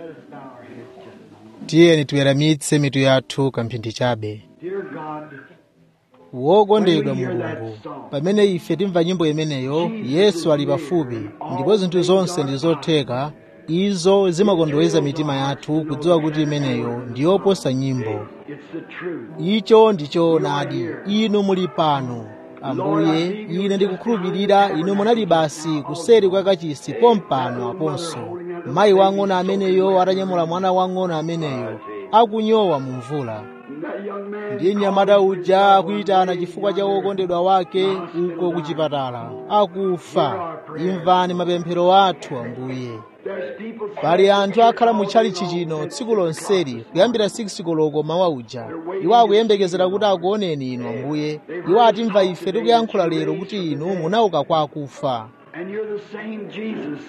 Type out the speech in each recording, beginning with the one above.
tiyeni tiweramitse mitu yathu kamphindi chabe Dear God, wokondedwa mulungu pamene ife timva nyimbo imeneyo yesu ali pafupi ndipo zinthu zonse ndi zotheka izo zimakondoweza mitima yathu kudziwa kuti imeneyo ndi yoposa nyimbo it's the truth. icho ndi choonadi inu muli pano ambuye ine ndikukhulupirira inu munali basi kuseri kwa kachisi pompano aponso mayi wang'ono ameneyo atanyamula mwana wang'ono ameneyo akunyowa mu mvula And that young man ndiye mnyamata uja akuyitana chifukwa cha wokondedwa wake uko ku chipatala akufa imvani mapemphero athu ambuye there's people pali anthu akhala mu tchalitchi chino tsiku lonseli kuyambira 6 koloko mawa uja iwo akuyembekezera kuti akuoneni inu ambuye iwo atimva ife tikuyankhula lero kuti inu munauka kwa akufa and you're the same Jesus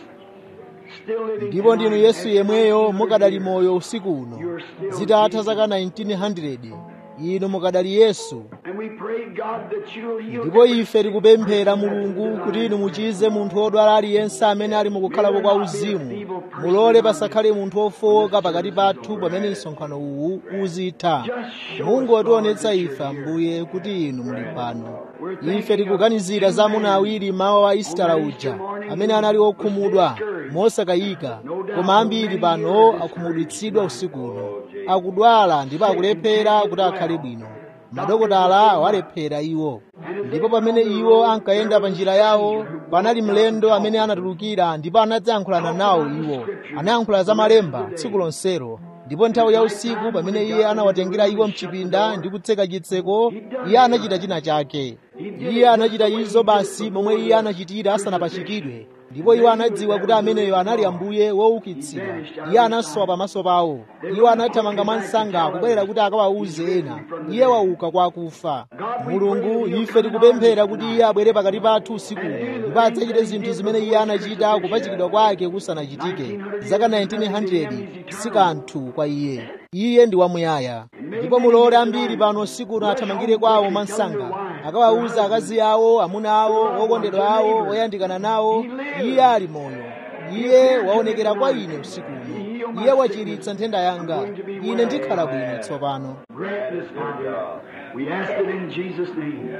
still living ndipo ndinu tonight yesu as yemweyo you mukadali moyo usiku uno zitatha zaka 1900 inu mukadali yesu And we pray God that you'll heal ndipo ife tikupemphera mulungu kuti inu muchize munthu wodwala aliyense amene ali mukukhalapo kwa uzimu mulole pasakhale munthu wofowoka pakati pathu pamene msonkhano uwu uzitha mungotionetsa ife ambuye kuti inu muli pano ife tikuganizira za amuna awiri mawa wa isitala uja amene anali okhumudwa mosakayika koma ambiri pano akhumudwitsidwa usikuno akudwala ndipo akulephera kuti akhale bwino madokotala awalephera iwo ndipo pamene iwo ankayenda pa njira yawo panali mlendo amene anatulukira ndipo anadzayankhulana nawo iwo anayankhula za malemba tsiku lonselo ndipo nthawi ya usiku pamene iye anawatengera iwo mchipinda ndi kutseka chitseko iye anachita china chake iye anachita izo basi momwe iye anachitira asanapachikidwe ndipo iwo anadziwa kuti ameneyo anali ambuye woukitsidwa iye anasowa pamaso pawo iwo anathamanga mwansanga kubwerera kuti akawawuze ena iye wauka kwa akufa mulungu ife tikupemphera kuti iye abwere pakati pathu usiku uno ndipo adzachite zinthu zimene iye anachita kupachikidwa kwake kusanachitike zaka 1900 si kanthu kwa iye iye ndi wamuyaya ndipo mulole ambiri pano usiku uno athamangire kwawo mwansanga akawawuza akazi awo amuna awo okondedwa awo oyandikana nawo iye ali moyo iye waonekera kwa ine usiku uno iye wachiritsa nthenda yanga ine ndikhala bwino tsopano Grant this, Father. We ask it in Jesus' name.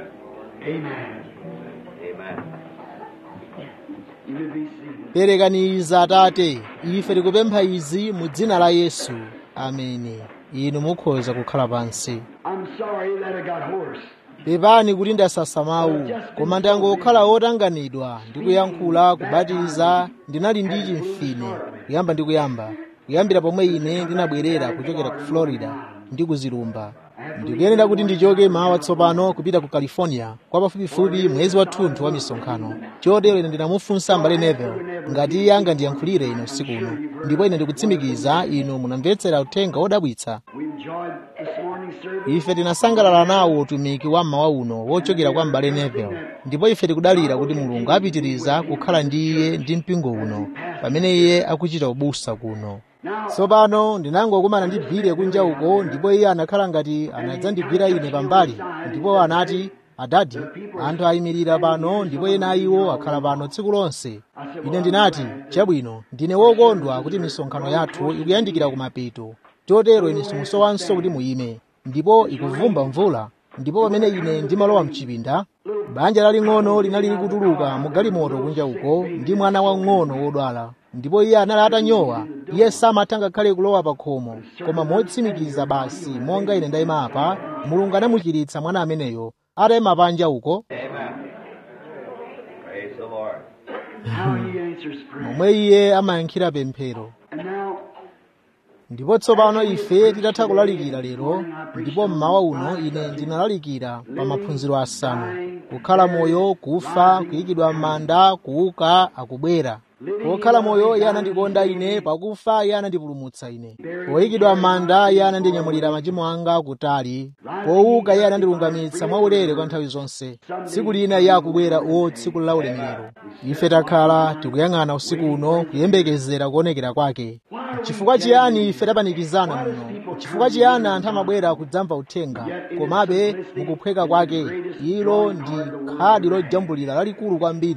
Amen. Amen. You may be seated. perekani izi atate ife tikupempha izi mu dzina la yesu ameni inu mukhoza kukhala pansi I'm sorry that I got hoarse. pepani kuti ndasasa mawu koma ndangokhala wotanganidwa ndi kuyankhula kubatiza ndinali ndi chimfine kuyamba ndi kuyamba kuyambira pomwe ine ndinabwerera kuchokera ku florida ndi kuzilumba ndikuyenera kuti ndichoke mawa tsopano kupita ku california kwa pafupifupi mwezi wathunthu wa misonkhano chotero ine ndinamufunsa mbale nevel ngati iye angandiyankhulire ine usiku uno ndipo ine ndikutsimikiza inu munamvetsera uthenga wodabwitsa We enjoyed this morning's service. ife tinasangalala nawo utumiki wa mmawa uno wochokera kwa mbale nevel ndipo ife tikudalira kuti mulungu apitiriza kukhala ndi iye ndi mpingo uno pamene iye akuchita ubusa kuno tsopano ndinangokumana ndi bhire kunja uko ndipo iye anakhala ngati anadzandigwira ine pambali ndipo anati adadi anthu ayimirira pano ndipo ena iwo akhala pano tsiku lonse ine ndinati chabwino ndine wokondwa kuti misonkhano yathu ikuyandikira kumapeto chotero ine simusowanso kuti muyime ndipo ikuvumba mvula ndipo pamene ine ndimalowa mchipinda banja laling'ono linali likutuluka mu galimoto kunja uko ndi mwana wang'ono wodwala ndipo iye anali atanyowa iye samatha ngakhale kulowa pa khomo koma motsimikiza basi monga ine ndayima apa mulungu anamuchiritsa mwana ameneyo atayima panja uko Praise the Lord. How he answers prayer. momwe iye amayankhira pemphero And now, ndipo tsopano ife titatha kulalikira lero ndipo mmawa uno ine ndinalalikira pa maphunziro asanu kukhala moyo kufa kuyikidwa m'manda kuuka akubwera pokhala moyo iye anandikonda ine pakufa iye anandipulumutsa ine poyikidwa m'manda iye anandinyamulira machimo anga kutali pouka iye anandilungamitsa mwaulere kwa nthawi zonse tsiku lina iye akubwera o tsiku la ulemerero ife takhala tikuyang'ana usiku uno kuyembekezera kuonekera kwake chifukwa chiyani ife tapanikizana muno chifukwa chiyani anthu amabwera kudzamva uthenga komabe mukuphweka kwake ilo ndi khadi lojambulira lalikulu kwambiri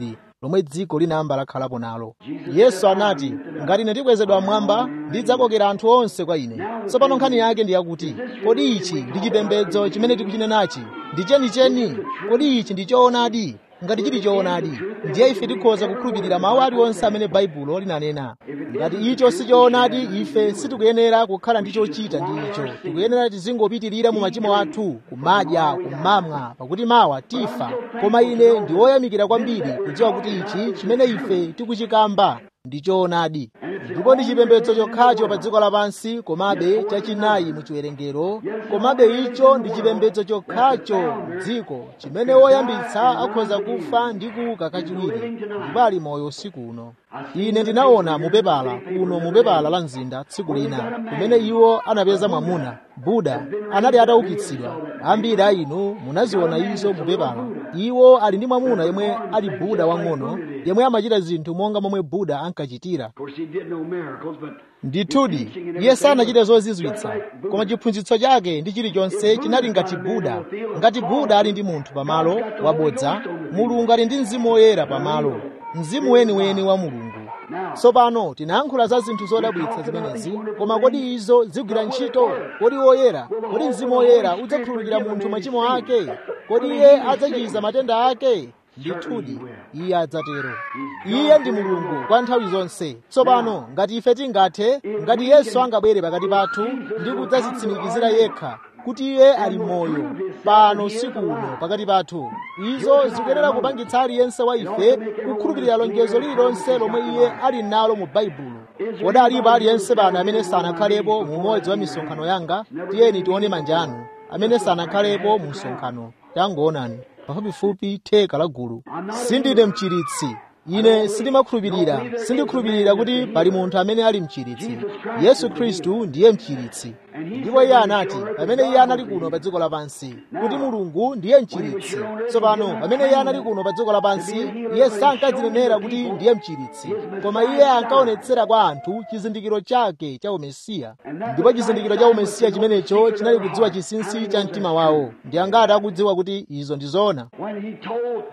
lomwe dziko linayamba lakhalapo nalo yesu anati ngati ine ndikwezedwa mmwamba ndidzakokera anthu onse kwa ine tsopano nkhani yake ndi yakuti kodi ichi ndi chipembedzo chimene tikuchinenachi ndi chenicheni kodi ichi ndi choonadi ngati chili choonadi ndiye ife tikhoza kukhulupirira mawu aliwonse amene baibulo linanena ngati icho si choonadi ife sitikuyenera kukhala ndi chochita ndi icho tikuyenera tizingopitirira mu machimo athu kumadya kumamwa pakuti mawa tifa koma ine ndi woyamikira kwambiri kudziwa kuti ichi chimene ife tikuchikamba ndi choonadi ndipo ndi chipembedzo chokhacho pa dziko lapansi komabe chachinayi mu chiwerengero komabe icho ndi chipembedzo chokhacho m'dziko chimene woyambitsa akhoza kufa ndi kuuka kachiwiri ndipo ali moyo usiku uno ine ndinaona mupepala kuno mupepala la mzinda tsiku lina kumene iwo anapeza mwamuna buda anali ataukitsidwa ambiri a inu munaziona izo mupepala iwo ali ndi mwamuna yemwe ali buda wang'ono yemwe amachita zinthu monga momwe buda ankachitira Of course, he did no miracles, but ndithudi iye sanachite zozizwitsa koma chiphunzitso chake ndi chilichonse chinali ngati buda ngati buda ali ndi munthu pamalo wabodza mulungu ali ndi mzimu woyera pamalo mzimu weniweni wa mulungu tsopano tinayankhula za zinthu zodabwitsa zimenezi koma kodi izo zigwira ntchito kodi woyera kodi mzimu woyera udzakhululukira munthu machimo ake kodi iye adzachiza matenda ake ndithudi iye adzatero iye ndi mulungu kwa nthawi zonse tsopano ngati ife tingathe ngati yesu angabwere pakati pathu ndi kudzazitsimikizira yekha kuti iye ali moyo pano usiku uno pakati pathu izo zikuyenera kupangitsa aliyense wa ife kukhulupirira lonjezo lililonse lomwe iye ali nalo mu baibulo kodi alipo aliyense pano amene sanakhalepo mu umodzi wa misonkhano yanga tiyeni tione manja anu amene sanakhalepo mu msonkhano tangoonani pafupifupi theka la gulu sindine mchiritsi ine sindimakhulupirira sindikhulupirira kuti pali munthu amene ali mchiritsi yesu khristu ndiye mchiritsi ndipo iye anati pamene iye anali kuno pa dziko lapansi kuti mulungu ndiye mchiritsi tsopano pamene iye anali kuno pa dziko lapansi iye sankadzinenera kuti ndiye mchiritsi koma iye ankaonetsera kwa anthu chizindikiro chake cha umesiya ndipo chizindikiro cha umesiya chimenecho chinali kudziwa chinsinsi cha mtima wawo ndi angati akudziwa kuti izo ndi zoona when he told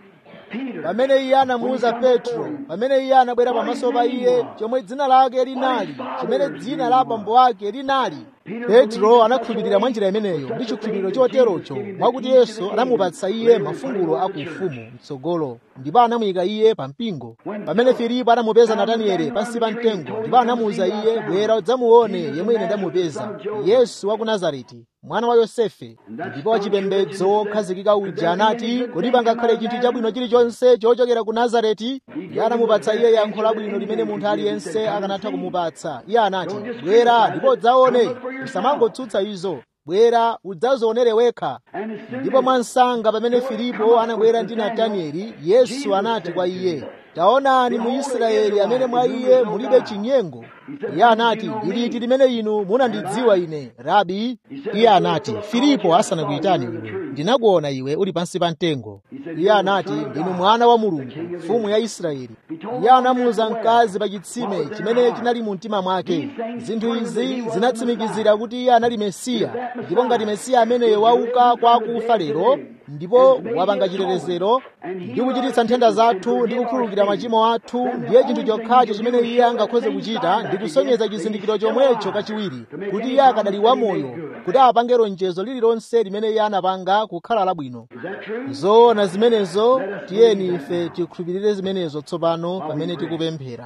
Peter, pamene iye anamuwuza petro pamene iye anabwera pamaso pa iye chomwe dzina lake linali chimene dzina la abambo ake linali petro anakhulupirira mwa njira imeneyo ndi chikhulupiriro choterocho mwakuti yesu anamupatsa iye mafungulo a ku ufumu mtsogolo ndipo anamuyika iye pa mpingo pamene filipo anamupeza natanieli pansi pa mtengo ndipo anamuwuza iye bwera udzamuone yemwe ine ndamupeza yesu wa ku nazareti mwana wa yosefe ndipo wachipembedzo wokhazikika uja anati kodi pangakhale chinthu chabwino chilichonse chochokera ku nazareti iye anamupatsa iye yankho labwino limene munthu aliyense akanatha kumupatsa iye anati bwera ndipo udzaone usamangotsutsa izo bwera udzazionere wekha and as soon ndipo mwansanga pamene filipo anabwera ndi natanieli yesu anati kwa iye taonani mu israeli amene mwa iye mulibe chinyengo iye anati ndiliti limene inu munandidziwa ine rabi iye anati filipo asanakuyitani iwe ndinakuona iwe uli pansi pa mtengo iye anati ndinu mwana wa mulungu mfumu ya israeli iye anamuwuza mkazi pa chitsime chimene chinali mu mtima mwake zinthu izi zinatsimikizira kuti iye anali mesiya ndipo ngati mesiya ameneyo wauka kwa akufa lero ndipo wapanga chitetezero ndi kuchititsa nthenda zathu ndi kukhululukira machimo athu ndiye chinthu chokhacho chimene iye angakhoze kuchita ndi kusonyeza chizindikiro chomwecho kachiwiri kuti iye akadali wamoyo kuti apange lonjezo lililonse limene iye anapanga kukhala labwino is that true? zoona zimenezo tiyeni ife tikhulupirire zimenezo tsopano pamene tikupemphera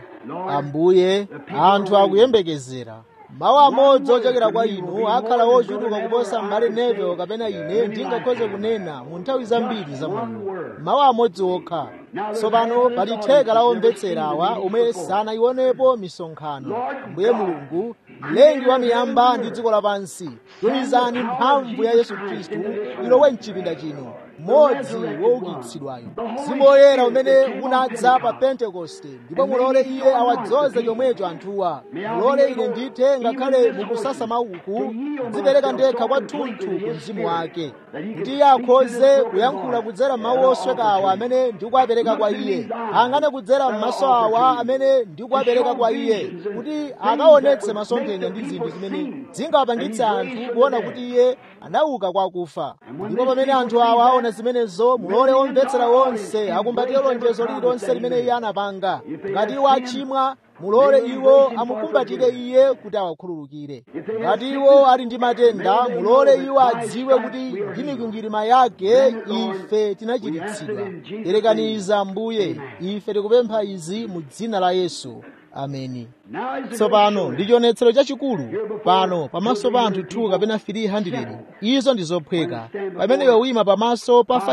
ambuye anthu akuyembekezera mawu amodzi ochokera kwa inu akhala ochuluka kuposa m'bale Neville kapena ine ndingakhoze kunena mu nthawi zambiri za moyo mawu amodzi okha tsopano pali theka la omvetsera awa omwe sanayionepo misonkhano ambuye mulungu mlengi wa miyamba ndi dziko lapansi tumizani mphamvu ya yesu khristu ilowe mchipinda chino mmodzi woukitsidwayo mzimu woyera umene unadza pa pentekoste ndipo mulole iye awadzoze chomwecho anthuwa mulole ine ndithe ngakhale mukusasa mauku kudzipereka ndekha kwathunthu ku mzimu wake kuti iye akhoze kuyankhula kudzera mawu osweka awa amene ndikuwapereka kwa iye angane kudzera m'maso awa amene ndikuwapereka kwa iye kuti akaonetse masomphenya ndi zinthu zimene zingawapangitse anthu kuona kuti iye anauka kwa akufa ndipo pamene anthu awa aona aona zimenezo mulole omvetsera wonse akumbatire lonjezo lililonse limene iye anapanga ngati iwo achimwa mulole iwo amukumbatire iye kuti awakhululukire ngati iwo ali ndi matenda mulole iwo adziwe kuti ndi mikwingwirima yake ife tinachiritsidwa yerekaniza mbuye ife tikupempha izi mu dzina la yesu ameni tsopano ndi chionetsero chachikulu pano pamaso pa anthu 2 kapena 300 izo ndi zophweka pamene iwe uyima pamaso pa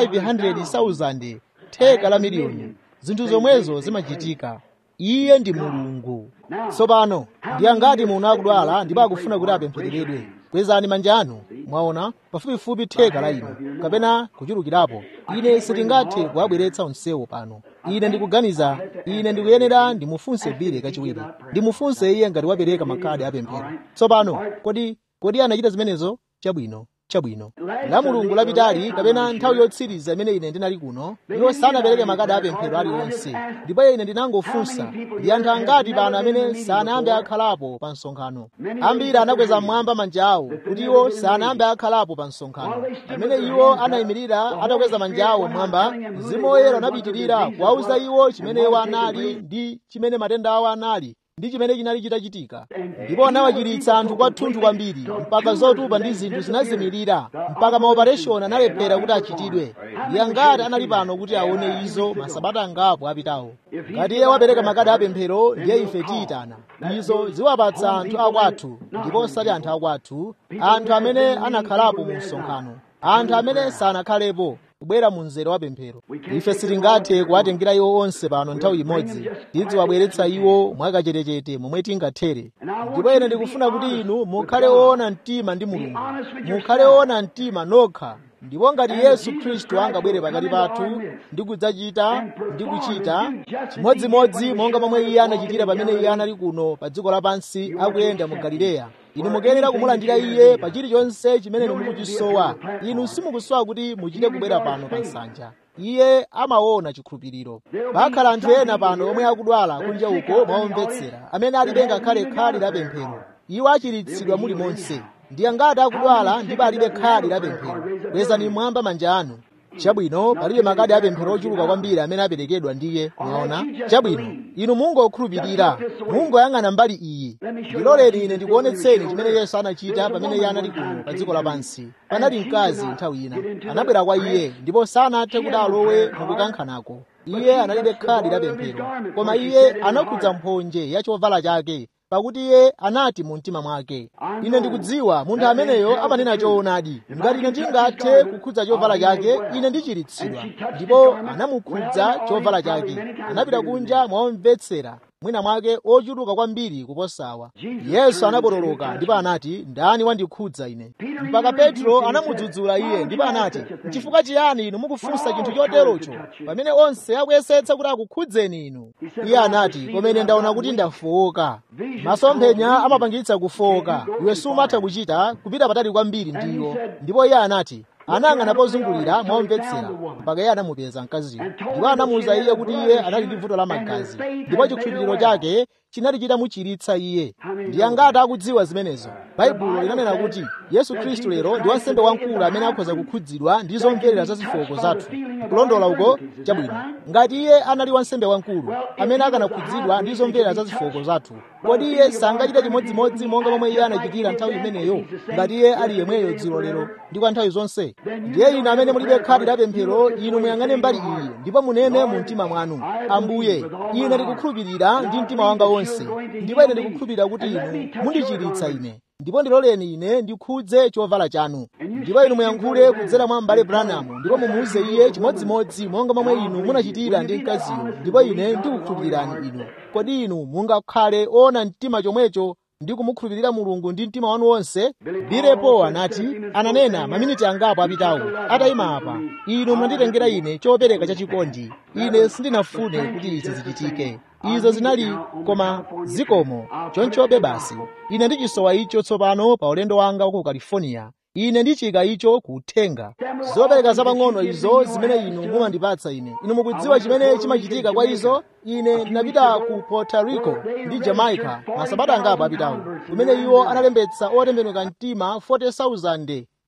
500,000 theka la miliyoni zinthu zomwezo zimachitika iye ndi mulungu tsopano ndi angati munthu akudwala ndipo akufuna kuti apemphereredwe kwezani manja anu mwaona pafupifupi theka la inu kapena kuchulukirapo ine sitingathe kuwabweretsa onsewo pano ine ndikuganiza ine ndikuyenera ndimufunse bile kachiwiri ndimufunse iye ngati wapereka makhadi apemphero tsopano kodi kodi anachita zimenezo chabwino chabwino la mulungu lapitali kapena nthawi yotsiriza imene ine ndinali kuno iwo sanapereke makadi apemphero aliwonse ndipo ine ndinangofunsa ndi anthu angati pano amene sanayambe akhalapo pa msonkhano ambiri anakweza mmwamba manja awo kuti iwo sanayambe akhalapo pa msonkhano pamene iwo anayimirira atakweza manja awo mmwamba mzimu woyera unapitirira kuwauza iwo chimene iwo anali ndi chimene matenda awo anali ndi chimene chinali chitachitika ndipo anawachiritsa anthu kwathunthu kwambiri mpaka zotupa ndi zinthu zinazimirira mpaka maopereshoni analephera kuti achitidwe ndi angati anali pano kuti aone izo masabata angapo apitawo ngati iye wapereka makadi apemphero ndiye ife tiyitana izo ziwapatsa anthu akwathu ndipo osati anthu akwathu anthu amene anakhalapo mu msonkhano anthu amene sanakhalepo kubwera mu mzere wa pemphero ife sitingathe kuwatengera iwo onse pano nthawi imodzi tidziwabweretsa iwo mwakachetechete momwe tingathere ndipo ine ndikufuna kuti inu mukhale woona mtima ndi mulungu mukhale woona mtima nokha ndipo ngati yesu khristu angabwere pakati pathu ndi kudzachita ndi kuchita chimodzimodzi monga momwe iye anachitira pamene iye anali kuno pa dziko lapansi akuyenda mu galileya inu mukuyenera kumulandira iye pa chilichonse chimene mukuchisowa inu simukusowa kuti muchite kubwera pano pa nsanja iye amaona chikhulupiriro pakhala anthu ena pano omwe akudwala kunja uko mwaomvetsera amene alibe ngakhale khadi la pemphero iwo achiritsidwa muli monse ndi angati akudwala ndipo alibe khadi la pemphero kwezani mmwamba manja anu chabwino palibe makadi apemphero ochuluka kwambiri amene aperekedwa ndiye mwaona chabwino inu mungokhulupirira mungoyang'ana mbali iyi ndiloleni ine ndikuonetseni chimene yesu anachita pamene iye anali kuno pa dziko lapansi panali mkazi nthawi ina anabwera kwa iye ndipo sanathe kuti alowe mukukankhanako iye analibe khadi la pemphero koma iye anakhudza mphonje ya chovala chake pakuti iye anati mu mtima mwake ine ndikudziwa munthu ameneyo amanena choonadi ngati ine ndingathe kukhudza chovala chake ine ndichiritsidwa ndipo anamukhudza chovala chake anapita kunja mwaomvetsera mwina mwake ochuluka kwambiri kuposawa yesu anapotoloka ndipo anati ndani wandikhudza ine mpaka petro anamudzudzula iye ndipo anati nchifukwa chiyani inu mukufunsa chinthu choterocho pamene onse akuyesetsa kuti akukhudzeni inu iye anati koma ine ndaona kuti ndafowoka masomphenya amapangitsa kufowoka iwe sumatha kuchita kupita patali kwambiri ndiwo ndipo iye anati anayang'ana pozungulira mwaomvetsera mpaka iye anamupeza mkaziyo ndipo anamuwuza iye kuti iye anali ndi vuto la magazi ndipo chikhulupiriro chake chinali chitamuchiritsa iye ndi angati akudziwa zimenezo baibulo linanena kuti yesu khristu lero ndi wansembe wamkulu amene akhoza kukhudzidwa ndi zomverera za zofooka zathu kulondola uko chabwino ngati iye anali wansembe wamkulu amene akanakhudzidwa ndi zomverera za zofooka zathu kodi iye sangachite chimodzimodzi monga momwe iye anachitira nthawi imeneyo ngati iye ali yemweyo dzulo lero ndi kwa nthawi zonse ndiye inu amene mulibe khadi la pemphero inu muyang'ane mbali iyi ndipo munene mu mtima mwanu ambuye ine ndikukhulupirira ndi mtima wanga wonse ndipo ine ndikukhulupirira kuti inu mundichiritsa ine ndipo ndiloleni ine ndikhudze chovala chanu ndipo inu muyankhule kudzera mwa m'bale branamu ndipo mumuwuze iye chimodzimodzi monga momwe inu munachitira ndi mkaziyo ndipo ine ndikukhulupirirani inu kodi inu mungakhale ona mtima chomwecho ndi kumukhulupirira mulungu ndi mtima wanu wonse bilepo anati ananena maminiti angapo apitawo atayima apa inu munanditengera ine chopereka chachikondi ine sindinafune kuti izi zichitike izo zinali koma zikomo chonchobe basi ine ndichisowa icho tsopano pa ulendo wanga ku california ine ndichika icho kuthenga zopereka zapang'ono izo zimene inu mumandipatsa ine inu mukudziwa chimene chimachitika kwa izo ine ndinapita ku puerto rico ndi jamaica masabata angapo apitawo kumene iwo analembetsa otembenuka mtima 40,000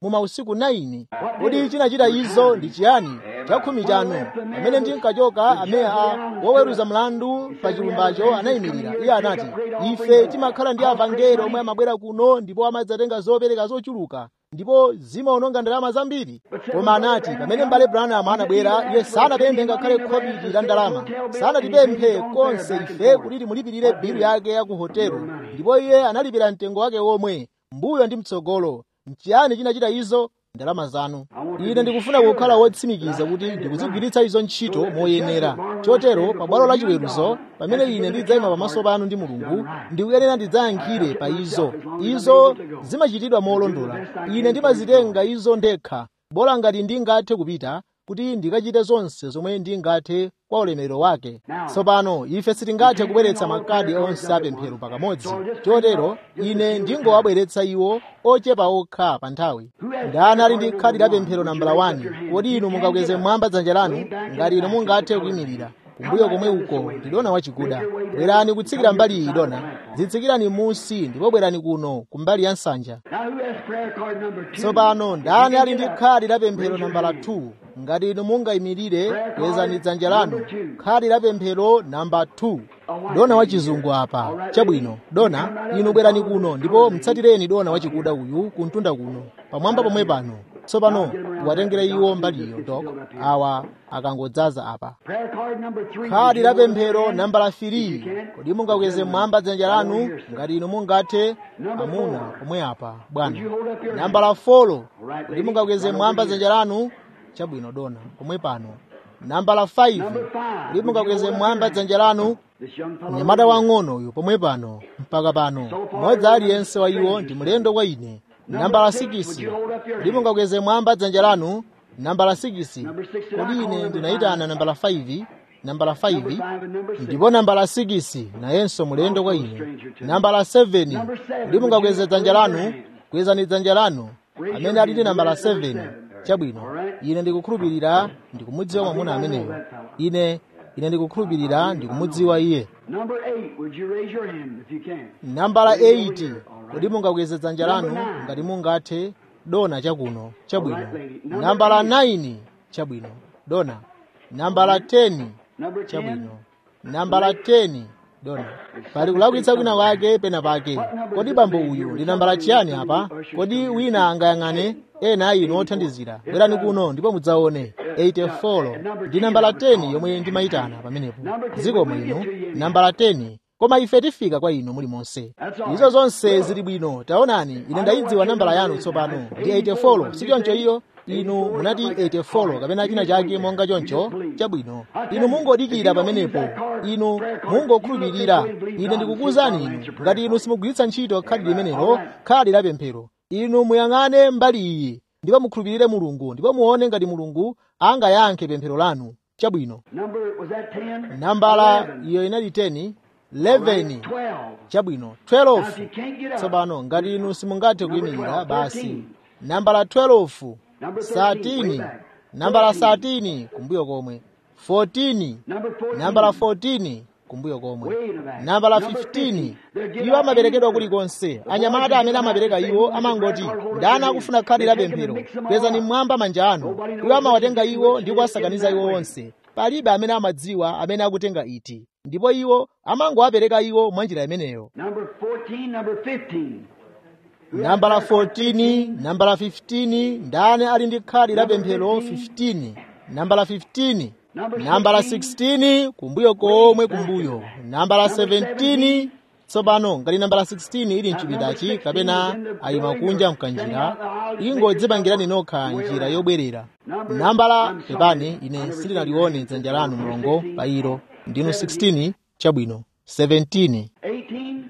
mu mausiku 9 kodi chinachita izo ndi chiyani chakhumi chanu pamene ndinkachoka ameya a woweruza mlandu pa chilumbacho anayimirira iye anati ife timakhala ndi avangelo omwe amabwera kuno ndipo amadzatenga zopereka zochuluka ndipo zimaononga ndalama zambiri koma anati pamene m'bale branham anabwera iye sanapemphe ngakhale khobiri la ndalama sanatipemphe konse ife kuti timulipirire bilu yake ya ku hotelo ndipo iye analipira mtengo wake womwe mbuyo ndi mtsogolo nchiyani chinachita izo ndalama zanu ine ndikufuna kukhala wotsimikiza kuti ndikuzigwiritsa izo ntchito moyenera chotero pa bwalo la chiweruzo pamene ine ndidzayima pamaso panu ndi mulungu ndikuyenera ndidzayankhire pa izo izo zimachitidwa molondola ine ndimazitenga izo ndekha bola ngati ndingathe kupita kuti ndikachite zonse zomwe ndingathe kwa ulemerero wake tsopano ife sitingathe kubweretsa makadi onse apemphero pakamodzi chotero ine ndingowabweretsa iwo ochepa okha pa nthawi ndani ali ndi khadi la pemphero nambala 1 kodi inu mungakweze mwamba dzanja lanu ngati inu mungathe kuyimirira kumbuyo komwe uko ndi dona wachikuda bwerani kutsikira mbali iyi dona zitsikirani munsi ndipo bwerani kuno kumbali ya nsanja tsopano ndani ali ndi khadi la pemphero nambala 2 ngati inu mungayimirire kwezani dzanja lanu khadi la pemphero namba 2 dona wachizungu apa chabwino dona inu bwerani kuno ndipo mtsatireni dona wachikuda uyu kuntunda kuno pamwamba pomwe pano tsopano watengere iwo mbaliyo dok awa akangodzaza apa khadi la pemphero nambala 3 kodi mungakweze mwamba dzanja lanu ngati inu mungathe amuna pomwe apa bwana nambala 4 kodi mungakweze mwamba dzanja lanu chabwino dona pomwe pano nambala 5 kodi mungakweze mwamba dzanja lanu mnyamata wang'ono uyu pomwe pano mpaka pano mmodzi aliyense wa iwo ndi mlendo kwa ine nambala 6 kodi mungakweze mwamba dzanja lanu nambala 6 kodi ine ndinayitana nambala 5 nambala 5 ndipo nambala 6 nayenso mulendo kwa ine nambala 7 kodi mungakweze dzanja lanu kwezani dzanja lanu amene ali ndi nambala 7 chabwino ine ndikukhulupirira ndikumudziwa mwamuna ameneyo ine ine ndikukhulupirira ndikumudziwa iye nambala 8 kodi mungakweze dzanja lanu ngati mungathe dona chakuno chabwino nambala 9 chabwino dona nambala 10 chabwino nambala 10 dona pali kulakwitsa kwina kwake pena pake kodi bambo uyu ndi nambala chiyani apa kodi wina angayang'ane ena a inu othandizira bwerani kuno ndipo mudzaone 84 ndi nambala 10 yomwe ndimayitana pamenepo zikomo inu nambala 10 koma ife tifika kwa inu muli monse izo zonse zili bwino taonani ine ndayidziwa nambala yanu tsopano ndi 84 si choncho iyo inu munati 84 kapena china chake monga choncho chabwino inu mungodikira pamenepo inu mungokhulupirira ine ndikukuwuzani inu ngati inu simugwiritsa ntchito khadi limenelo khadi la pemphero inu muyang'ane mbali iyi ndipo mukhulupirire mulungu ndipo muone ngati mulungu angayankhe pemphero lanu chabwino nambala iyo inali 10 11 chabwino 12 tsopano ngati inu simungathe kuyimirira basi nambala 12 13 nambala 13 kumbuyo komwe 14 nambala 14 kumbuyo komwe nambala 15 iwo amaperekedwa kulikonse anyamata amene amapereka iwo amangoti ndani akufuna khadi la pemphero kwezani mmwamba manja anu iwo amawatenga iwo ndi kuwasakaniza iwo onse palibe amene amadziwa amene akutenga iti ndipo iwo amangowapereka iwo mwanjira imeneyo nambala 14 nambala 15 ndani ali ndi khadi la pemphero 15 nambala 15 nambala 16 kumbuyo komwe kumbuyo nambala 17 tsopano ngati nambala 16 ili mchipindachi kapena ayima kunja mkanjira ingodzipangirani nokha njira yobwerera nambala pepani ine sindinalione dzanja lanu mlongo pa ilo ndinu 16 chabwino 17 18,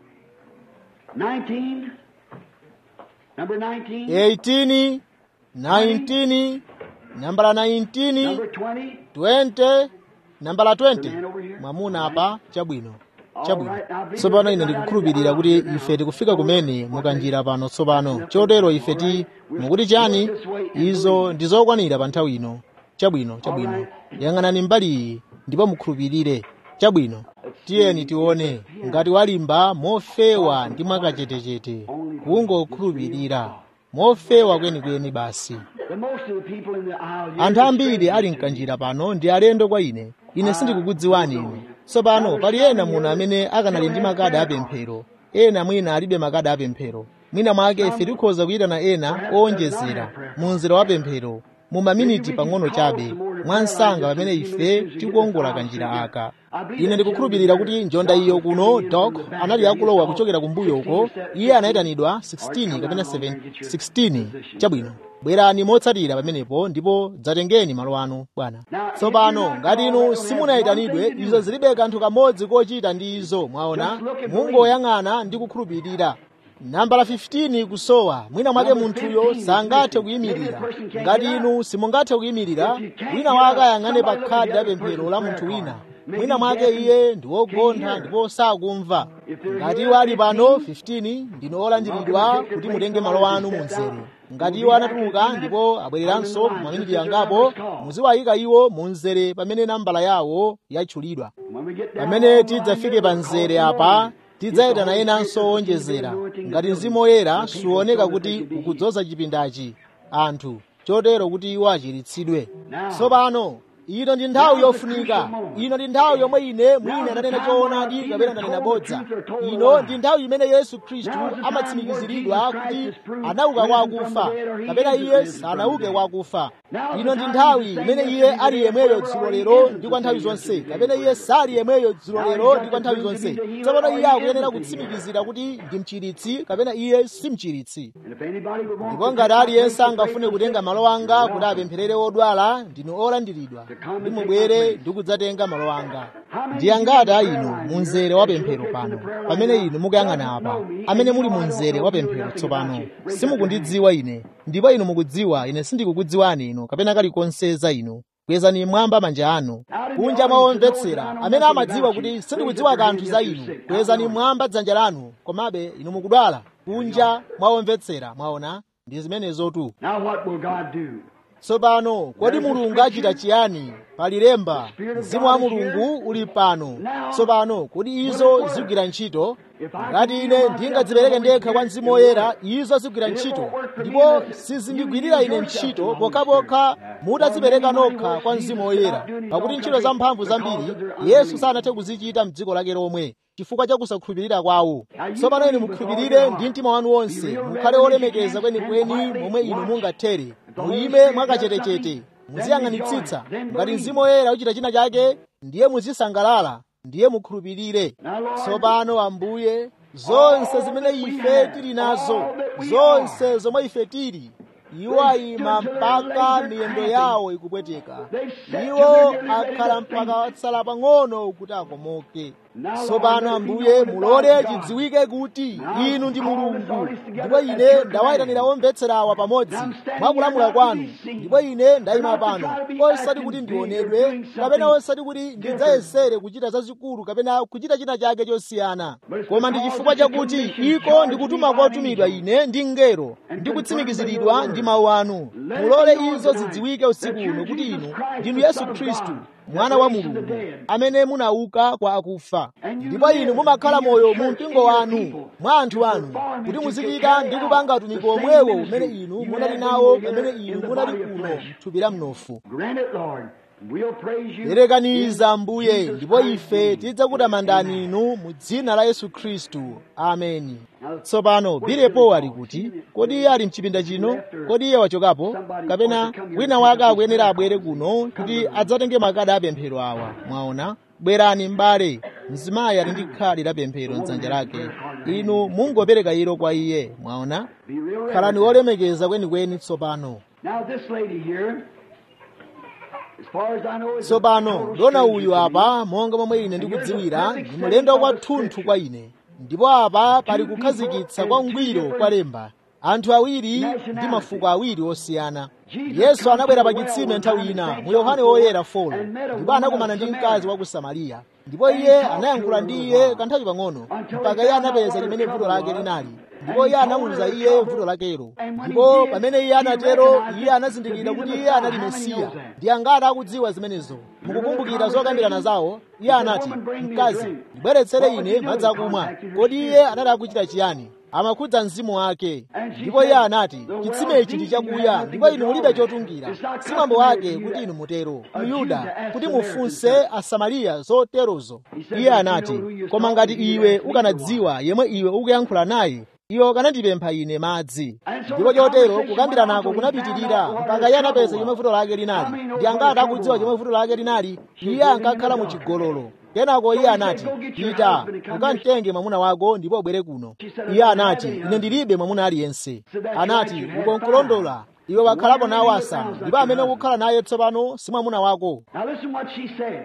19, number 19, 18 19 nambala 19 number 20. 20 nambala 20 mwamuna apa chabwino chabwino tsopano ine ndikukhulupirira kuti ife tikufika kumene mukanjira pano tsopano chotero ife ti mukuti chani izo ndi zokwanira pa nthawi ino chabwino chabwino yang'anani mbali iyi ndipo mukhulupirire chabwino tiyeni tione ngati walimba mofewa ndi mwakachetechete kungokhulupirira mofewa kwenikweni basi anthu ambiri ali mkanjira pano ndi alendo kwa ine ine sindikukudziwani inu tsopano pali ena muno amene akanali ndi makadi apemphero ena mwina alibe makadi apemphero mwina mwake ife tikhoza kuyitana ena owonjezera mu mzera wa pemphero mu maminiti pang'ono chabe mwansanga pamene ife tikuongola kanjira aka ine ndikukhulupirira kuti njonda iyo kuno dok anali akulowa kuchokera kumbuyo uko iye anayitanidwa 16 kapena 7 16 chabwino bwerani motsatira pamenepo ndipo dzatengeni malo anu bwana tsopano ngati inu simunayitanidwe izo zilibe kanthu kamodzi kochita ndi izo mwaona mungoyang'ana ndi kukhulupirira nambala 15 kusowa mwina mwake munthuyo sangathe kuyimirira ngati inu simungathe kuyimirira wina wake ayang'ane pa khadi la pemphero la munthu wina mwina mwake iye ndi wogontha ndipo sakumva ngati iwo ali pano 15 ndinu olandiridwa kuti mutenge malo anu mu mzere ngati iwo anatuluka ndipo abwereranso maminiti angapo muziwayika iwo mu mzere pamene nambala yawo yatchulidwa pamene tidzafike pa mzere apa tidzayitana enanso owonjezera ngati mzimu woyera suoneka kuti ukudzoza chipindachi anthu chotero kuti iwo achiritsidwe tsopano ino ndi nthawi yofunika ino ndi nthawi yomwe ine mwina ndanena choonadi kapena ndanena bodza ino ndi nthawi imene yesu khristu amatsimikiziridwa kuti anauka kwa akufa kapena iye sanauke kwa akufa ino ndi nthawi imene iye ali yemweyo dzulo lero ndi kwa nthawi zonse kapena iye sali yemweyo dzulo lero ndi kwa nthawi zonse tsopano iye akuyenera kutsimikizira kuti ndi mchiritsi kapena iye si mchiritsi ndipo ngati aliyense angafune kutenga malo anga kuti apempherere odwala ndinu olandiridwa ndi mubwere ndi kudzatenga malo anga ndi angati a inu mu mzere wa pemphero pano pamene inu mukuyang'ana apa amene muli mu mzere wa pemphero tsopano simukundidziwa ine ndipo inu mukudziwa ine sindikukudziwani inu kapena kalikonse za inu kwezani mwamba manja anu kunja mwa omvetsera amene amadziwa kuti sindikudziwa kanthu za inu kwezani mwamba dzanja lanu komabe inu mukudwala kunja mwa omvetsera mwaona ndi zimenezotu Now what will God do? tsopano kodi mulungu achita chiyani pali lemba mzimu wa mulungu uli pano tsopano kodi izo zigwira ntchito ngati ine ndingadzipereke ndekha kwa mzimu woyera izo zigwira ntchito ndipo sizindigwirira ine ntchito pokhapokha mutadzipereka nokha kwa mzimu woyera pakuti ntchito zamphamvu zambiri yesu sanathe kuzichita m'dziko lake lomwe chifukwa cha kusakhulupirira kwawo tsopano inu mukhulupirire ndi mtima wanu wonse mukhale olemekeza kwenikweni momwe inu mungathere muyime mwakachetechete muziyang'anitsitsa ngati mzimu woyera uchita china chake ndiye muzisangalala ndiye mukhulupirire tsopano ambuye zonse zimene ife tili nazo zonse zomwe ife tili iwo ayima mpaka miyendo yawo ikupweteka iwo akhala mpaka watsala pang'ono kuti akomoke tsopano ambuye mulole chidziwike kuti inu ndi mulungu ndipo ine ndawayitanira omvetserawa pamodzi mwakulamula kwanu ndipo ine ndayima pano osati kuti ndionedwe kapena osati kuti ndidzayesere kuchita zazikulu kapena kuchita china chake chosiyana koma ndi chifukwa chakuti iko ndikutuma kotumidwa ine ndi mngelo ndi kutsimikiziridwa ndi mawu anu mulole izo zidziwike usiku uno kuti inu ndinu yesu khristu mwana wa mulungu amene munauka kwa akufa ndipo inu mumakhala moyo mu mpingo wanu mwa anthu anu kuti muzichita ndi kupanga utumiki omwewo umene inu munali nawo pamene inu munali kuno m'thupi la mnofu Grant it, Lord. We'll praise you. perekaniza ambuye ndipo ife tidzakutamandani inu mu dzina la yesu khristu ameni tsopano bilepo ali kuti kodi iye ali mchipinda chino kodi iye wachokapo kapena wina wake akuyenera abwere kuno kuti adzatenge makadi apemphero awa mwaona bwerani m'bale mzimayi ali ndi khadi la pemphero mdzanja lake inu mungopereka ilo kwa iye mwaona Be real khalani olemekeza kwenikweni tsopano Now this lady here, as far as I know, is a tsopano total ndona stranger uyu to me. apa monga momwe ine ndikudziwira ndi mlendo kwathunthu kwa ine ndipo apa pali kukhazikitsa kwa ngwiro kwa lemba anthu awiri ndi mafuko awiri osiyana yesu anabwera pa chitsime nthawi ina mu yohane woyera 4 ndipo anakumana ndi mkazi wa ku samariya ndipo iye anayankhula ndi iye kanthawi pang'ono mpaka iye anapeza limene vuto lake linali ndipo iye anamuwuza iye vuto lakelo ndipo pamene iye anatero iye anazindikira kuti iye anali mesiya ndi angati akudziwa zimenezo mukukumbukira zokambirana zawo iye anati mkazi ndibweretsere ine madzi akumwa kodi iye anali akuchita chiyani amakhudza mzimu wake ndipo iye anati chitsime ichi ndi chakuya ndipo inu mulibe chotungira si mwambo wake kuti inu mutero myuda kuti mufunse asamariya zoterozo iye anati koma ngati iwe ukanadziwa yemwe iwe ukuyankhula naye iwe ukanandipempha ine madzi ndipo chotero kukambira nako kunapitirira mpaka iye anapeza chomwe vuto lake linali ndi angati akudziwa chomwe vuto lake linali iye ankakhala mu chigololo kenako iye anati pita ukamtenge mwamuna wako ndipo ubwere kuno iye anati ine ndilibe mwamuna aliyense anati uko nkulondola iwe wakhalapo nawo asanu ndipo amene ukukhala naye tsopano si mwamuna wako Now listen what she said.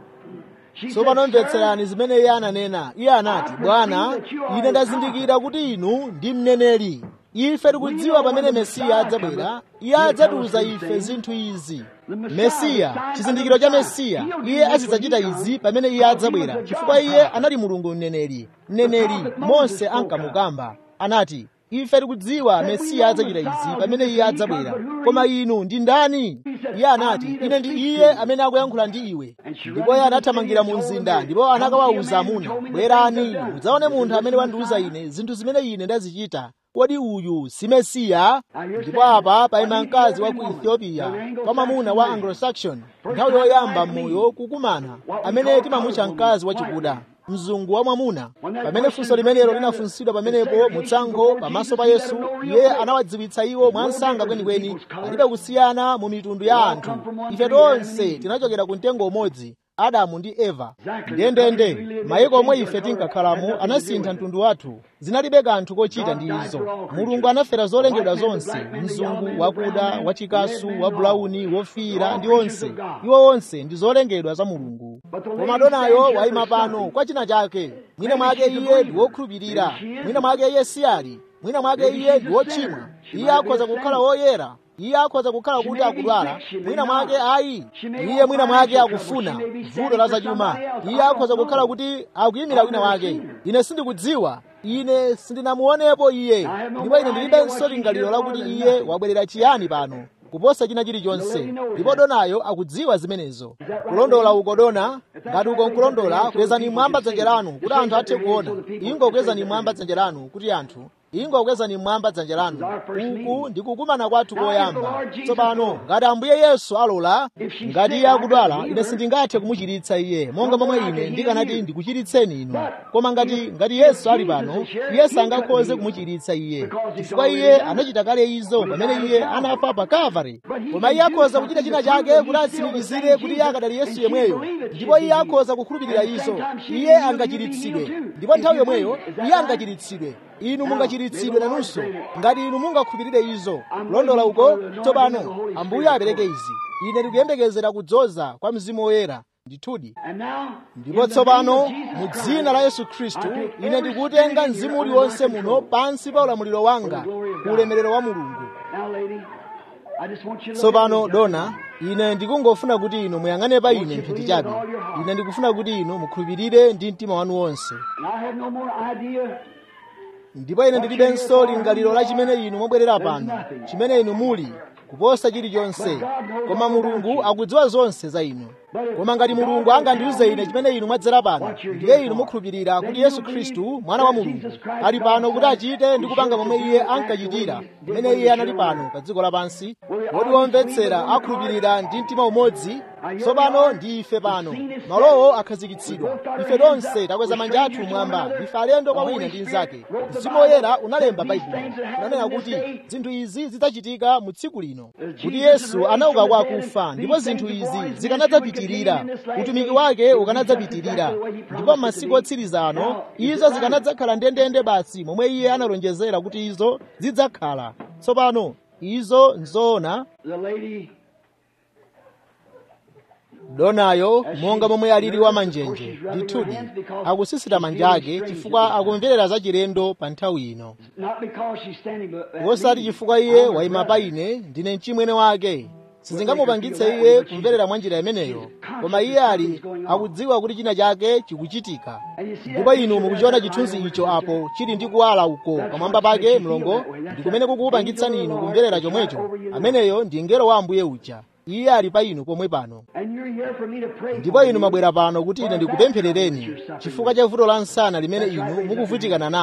She tsopano said, "Sir, mvetserani zimene iye ananena iye anati bwana ine ndazindikira kuti inu ndi mneneri ife tikudziwa pamene mesiya adzabwera iye adzatiuza ife zinthu izi mesiya chizindikiro cha mesiya iye azidzachita izi pamene iye adzabwera chifukwa iye anali mulungu mneneri mneneri mose ankamukamba anati ife tikudziwa mesiya adzachita izi pamene iye adzabwera koma inu ndi ndani iye anati ine ndi iye amene akuyankhula ndi iwe ndipo iye anathamangira mu mzinda ndipo anakawawuza amuna bwerani mudzaone munthu amene wandiwuza ine zinthu zimene ine ndazichita kodi uyu si mesiya ndipo apa paima mkazi wa ku ethiopia kwa mwamuna wa anglo-saxon nthawi yoyamba m'moyo kukumana amene timamutcha mkazi wachikuda mzungu wa mwamuna pamene funso limenelo linafunsidwa pamenepo mutsankho pamaso pa yesu iye anawadziwitsa iwo mwansanga kwenikweni palibe kusiyana mu mitundu ya anthu ife tonse tinachokera ku mtengo umodzi adamu ndi eva ndendende mayiko omwe ife tinkakhalamo anasintha mtundu wathu zinalibe kanthu kochita ndi izo mulungu anafera zolengedwa zonse mzungu wakuda wachikasu wabulauni wofiira ndi onse iwo onse ndi zolengedwa za mulungu koma donayo wayima pano kwa china chake mwina mwake iye ndi wokhulupirira mwina mwake iye siyali mwina mwake iye ndi wochimwa iye akhoza kukhala woyera iye akhoza kukhala kuti akudwala mwina mwake ayi iye mwina mwake akufuna vuto la zachuma iye akhoza kukhala kuti akuyimira wina wake ine sindikudziwa ine sindinamuonepo iye ndipo ine ndilibenso lingaliro lakuti iye wabwerera chiyani pano kuposa china chilichonse ndipo donayo akudziwa zimenezo kulondola uko dona ngati uko nkulondola kwezani mwamba dzanja lanu kuti anthu athe kuona ingo kwezani mwamba dzanja lanu kuti anthu ingo kwezani mwamba dzanja lanu uku ndi kukumana kwathu koyamba tsopano ngati ambuye yesu alola ngati iye akudwala ine sindingathe kumuchiritsa iye monga momwe ine ndikanati ndikuchiritseni inu koma ngati ngati yesu ali pano iye sangakhoze kumuchiritsa iye chifukwa iye anachita kale izo pamene iye anafa pa kalvari koma iye akhoza kuchita china chake kuti atsimikizire kuti iye akadali yesu yemweyo ndipo iye akhoza kukhulupirira izo iye angachiritsidwe ndipo nthawi yomweyo iye angachiritsidwe inu mungachiritsidwe nanunso ngati inu mungakhulupirire izo kulondola uko tsopano ambuye apereke izi ine ndikuyembekezera kudzoza kwa mzimu woyera ndithudi And now, ndipo tsopano mu dzina la yesu khristu ine ndikutenga mzimu uliwonse muno pansi pa ulamuliro wanga ku ulemerero wa mulungu now, lady, I just want you to look tsopano at me. dona ine ndikungofuna kuti inu muyang'ane pa ine mphindi chabe ine ndikufuna kuti inu mukhulupirire ndi mtima wanu wonse And I have no more idea ndipo ine ndilibenso lingaliro la chimene inu mwabwerera pano chimene inu muli kuposa chilichonse koma mulungu akudziwa zonse za inu koma ngati mulungu angandiuze ine chimene inu mwadzera pano ndiye inu mukhulupirira kuti yesu khristu mwana wa mulungu ali pano kuti achite ndi kupanga momwe iye ankachitira pamene iye anali pano pa dziko lapansi kodi womvetsera akhulupirira ndi mtima umodzi tsopano ndi ife pano malowo akhazikitsidwa ife tonse takweza manja athu mwamba ife alendo kwa wina ndi mnzake mzimu woyera unalemba baibulo unanena kuti zinthu izi zidzachitika mu tsiku lino kuti yesu anauka kwa akufa ndipo zinthu izi zikanadzapitirira utumiki wake ukanadzapitirira ndipo m'masiku otsiriza ano izo zikanadzakhala ndendende basi momwe iye analonjezera kuti izo zidzakhala tsopano izo nzoona the lady donayo monga momwe alili wa manjenje ndithudi akusisita manja ake chifukwa akumverera za chilendo pa nthawi ino not because she's standing, but at wosati me, chifukwa iye I'm wayima her pa brother. ine ndine mchimwene wake sizingamupangitse iye kumverera mwa njira imeneyo koma iye ali akudziwa kuti china chake chikuchitika ndipo inu mukuchiona chithunzi icho apo chili ndi kuwala uko pamwamba pake mlongo ndi kumene kukupangitsani inu kumverera chomwecho ameneyo ndi ngelo wa ambuye uja iye ali pa inu pomwe pano And you're here for me to pray ndipo for inu you. mwabwera pano kuti ine ndikupempherereni chifukwa cha vuto la nsana limene inu mukuvutikana nalo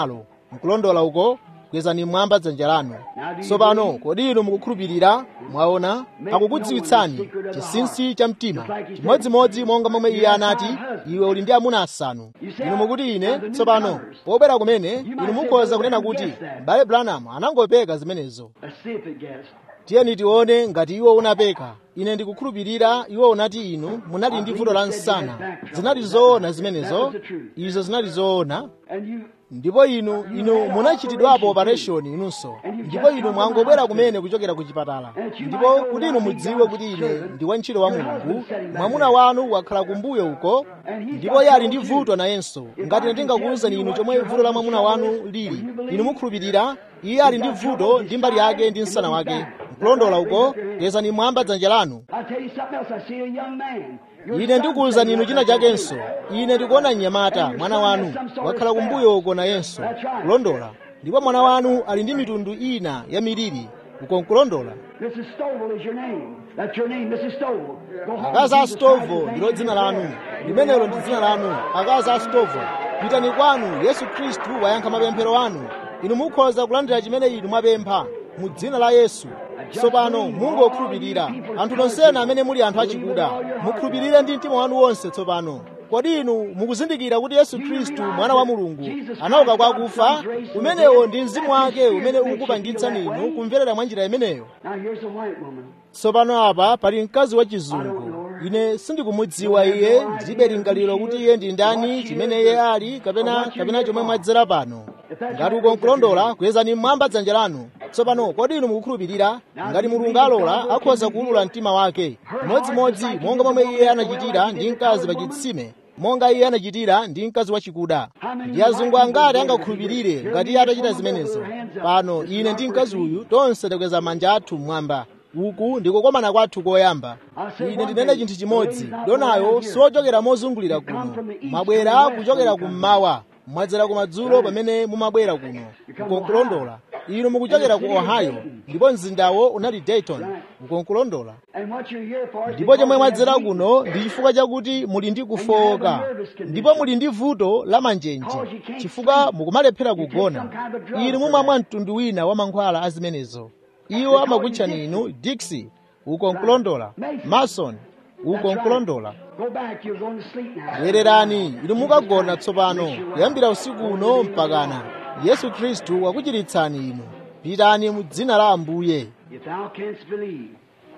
nkulondola uko kwezani mmwamba dzanja lanu tsopano kodi inu mukukhulupirira mwaona akukudziwitsani chinsinsi cha mtima chimodzimodzi monga momwe iye anati iwe uli ndi amuna asanu inu mukuti ine tsopano pobwera kumene inu mukhoza kunena kuti m'bale branham anangopeka zimenezo Let's see if it gets. tiyeni tione ngati iwo unapeka ine ndikukhulupirira iwo unati inu munali ndi vuto la msana zinali zoona zimenezo izo zinali zoona And you, ndipo inu inu munachitidwapo operation inunso ndipo inu mwangobwera kumene kuchokera ku chipatala ndipo kuti inu mudziwe kuti ine ndi wantchito wa mulungu mwamuna wanu wakhala kumbuyo uko ndipo iye ali ndi vuto nayenso ngati ndingakuwuzani inu chomwe vuto la mwamuna wanu lili inu mukhulupirira iye ali ndi vuto ndi mbali yake ndi msana wake nkulondola uko kwezani mwamba dzanja lanu I'll tell you something else. I see a young man. Your ine son's ndikuwuzani inu sitting china right there. chakenso ine ndikuona mnyamata mwana wanu wakhala kumbuyo uko nayenso kulondola ndipo mwana wanu ali ndi mitundu ina ya miliri uko nkulondola Mrs. Stovall is your name. That's your name, Mrs. Stovall. Go home. akazi a Jesus Christ stovo is ndilo name. dzina lanu limenelo ndi dzina lanu akazi a stovo pitani kwanu yesu khristu wayankha mapemphero anu inu mukhoza kulandira chimene inu mwapempha mu dzina la yesu tsopano mungokhulupirira anthu nonsena amene muli anthu achikuda mukhulupirire ndi mtima wanu wonse tsopano kodi inu mukuzindikira kuti yesu khristu mwana wa mulungu anauka kwa akufa umenewo ndi mzimu wake umene ukupangitsani inu kumverera mwa njira imeneyo Now here's a white woman. tsopano apa pali mkazi wa chizungu ine sindikumudziwa iye ndilibe lingaliro kuti iye ndi ndani chimene iye ali kapena kapena chomwe mwadzera pano ngati uko nkulondola kwezani mmwamba dzanja lanu tsopano kodi inu mukukhulupirira ngati mulungu alola akhoza kuwulula mtima wake modzimodzi monga momwe iye anachitira ndi mkazi pa chitsime monga iye anachitira ndi mkazi wachikuda ndi azungu angati angakhulupirire ngati iye atachita zimenezo pano ine ndi mkazi uyu tonse takweza manja athu mmwamba uku ndikukomana kwathu koyamba ine ndinene chinthu chimodzi donayo siwochokera mozungulira kuno mwabwera kuchokera kummawa mwadzera kumadzulo pamene mumabwera kuno ukonkulondola inu mukuchokera ku ohio ndipo mzindawo unali dayton ukonkulondola And what you're here for is ndipo chomwe because mwadzera you have kuno ndi chifukwa chakuti muli ndi kufowoka ndipo muli ndi vuto la manjenje chifukwa mukumalephera kugona inu mumamwa mtundu wina wa mankhwala a zimenezo iwo amakutchani inu dixi uko nkulondola mason uko nkulondola Go back. You're going to sleep now. bwererani inu mukagona tsopano kuyambira usiku uno mpakana yesu khristu wakuchiritsani inu pitani mu dzina la ambuye If thou canst believe.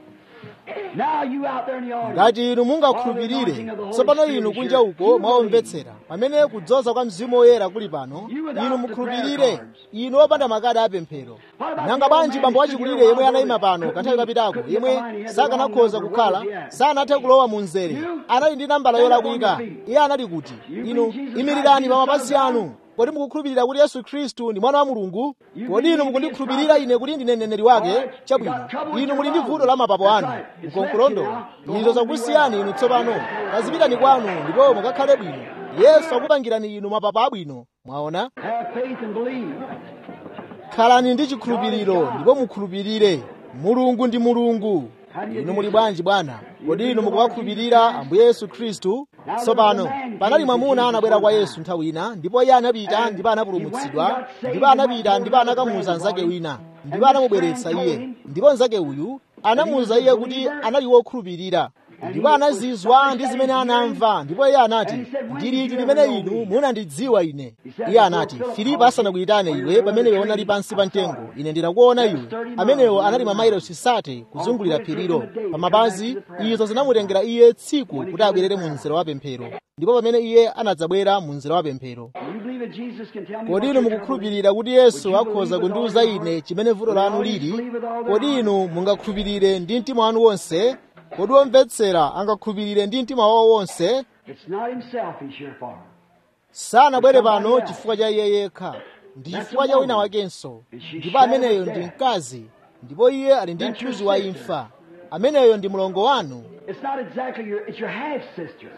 Now you out there in the audience. ngati inu mungakhulupirire tsopano inu kunja uko mwaomvetsera pamene kudzoza kwa mzimu woyera kuli pano inu mukhulupirire inu opanda makadi apemphero nanga bwanji bambo wachikulire yemwe anayima pano kanthawi kapitako yemwe sakanakhoza kukhala sanathe kulowa mu mzere anali ndi nambala yolakwika iye anali kuti inu imirirani pa mapazi anu kodi mukukhulupirira kuti yesu khristu ndi mwana wa mulungu kodi inu mukundikhulupirira ine kuti ndine mneneri wake chabwino inu muli ndi vuto la mapapo anu mukonkulondola izo zakusiyani inu tsopano kazipitani kwanu ndipo mukakhale bwino yesu akupangirani inu mapapo abwino mwaona Have faith and believe. khalani ndi chikhulupiriro ndipo mukhulupirire mulungu ndi mulungu inu muli bwanji bwana kodi inu mukuwakhulupirira ambuye yesu khristu tsopano panali mwamuna anabwera kwa yesu nthawi ina ndipo iye anapita ndipo anapulumutsidwa ndipo anapita ndipo anakamuuza mnzake wina ndipo anamubweretsa iye ndipo mnzake uyu anamuwuza iye kuti anali wokhulupirira ndipo anazizwa ndi zimene anamva ndipo iye anati ndiliti limene inu munandidziwa ine iye anati filipo asanakuyitane iwe pamene iwe unali pansi pa mtengo ine ndinakuona iwe amenewo anali mamayilosi sate kuzungulira phirilo pamapazi izo zinamutengera iye tsiku kuti abwerere mu mzere wa pemphero ndipo pamene iye anadzabwera mu mzere wa pemphero Do you believe that Jesus can tell me kodi what inu your trouble is? mukukhulupirira kuti yesu akhoza kundiwuza ine chimene vuto lanu lili kodi inu mungakhulupirire ndi mtima wanu wonse kodi womvetsera angakhulupirire ndi mtima wawo wonse It's not himself he's here for. sanabwere pano chifukwa cha iye yekha ndi chifukwa cha wina wakenso ndipo ameneyo ndi mkazi ndipo iye ali ndi mthunzi wa imfa ameneyo ndi mlongo wanu It's not exactly your, it's your half sister.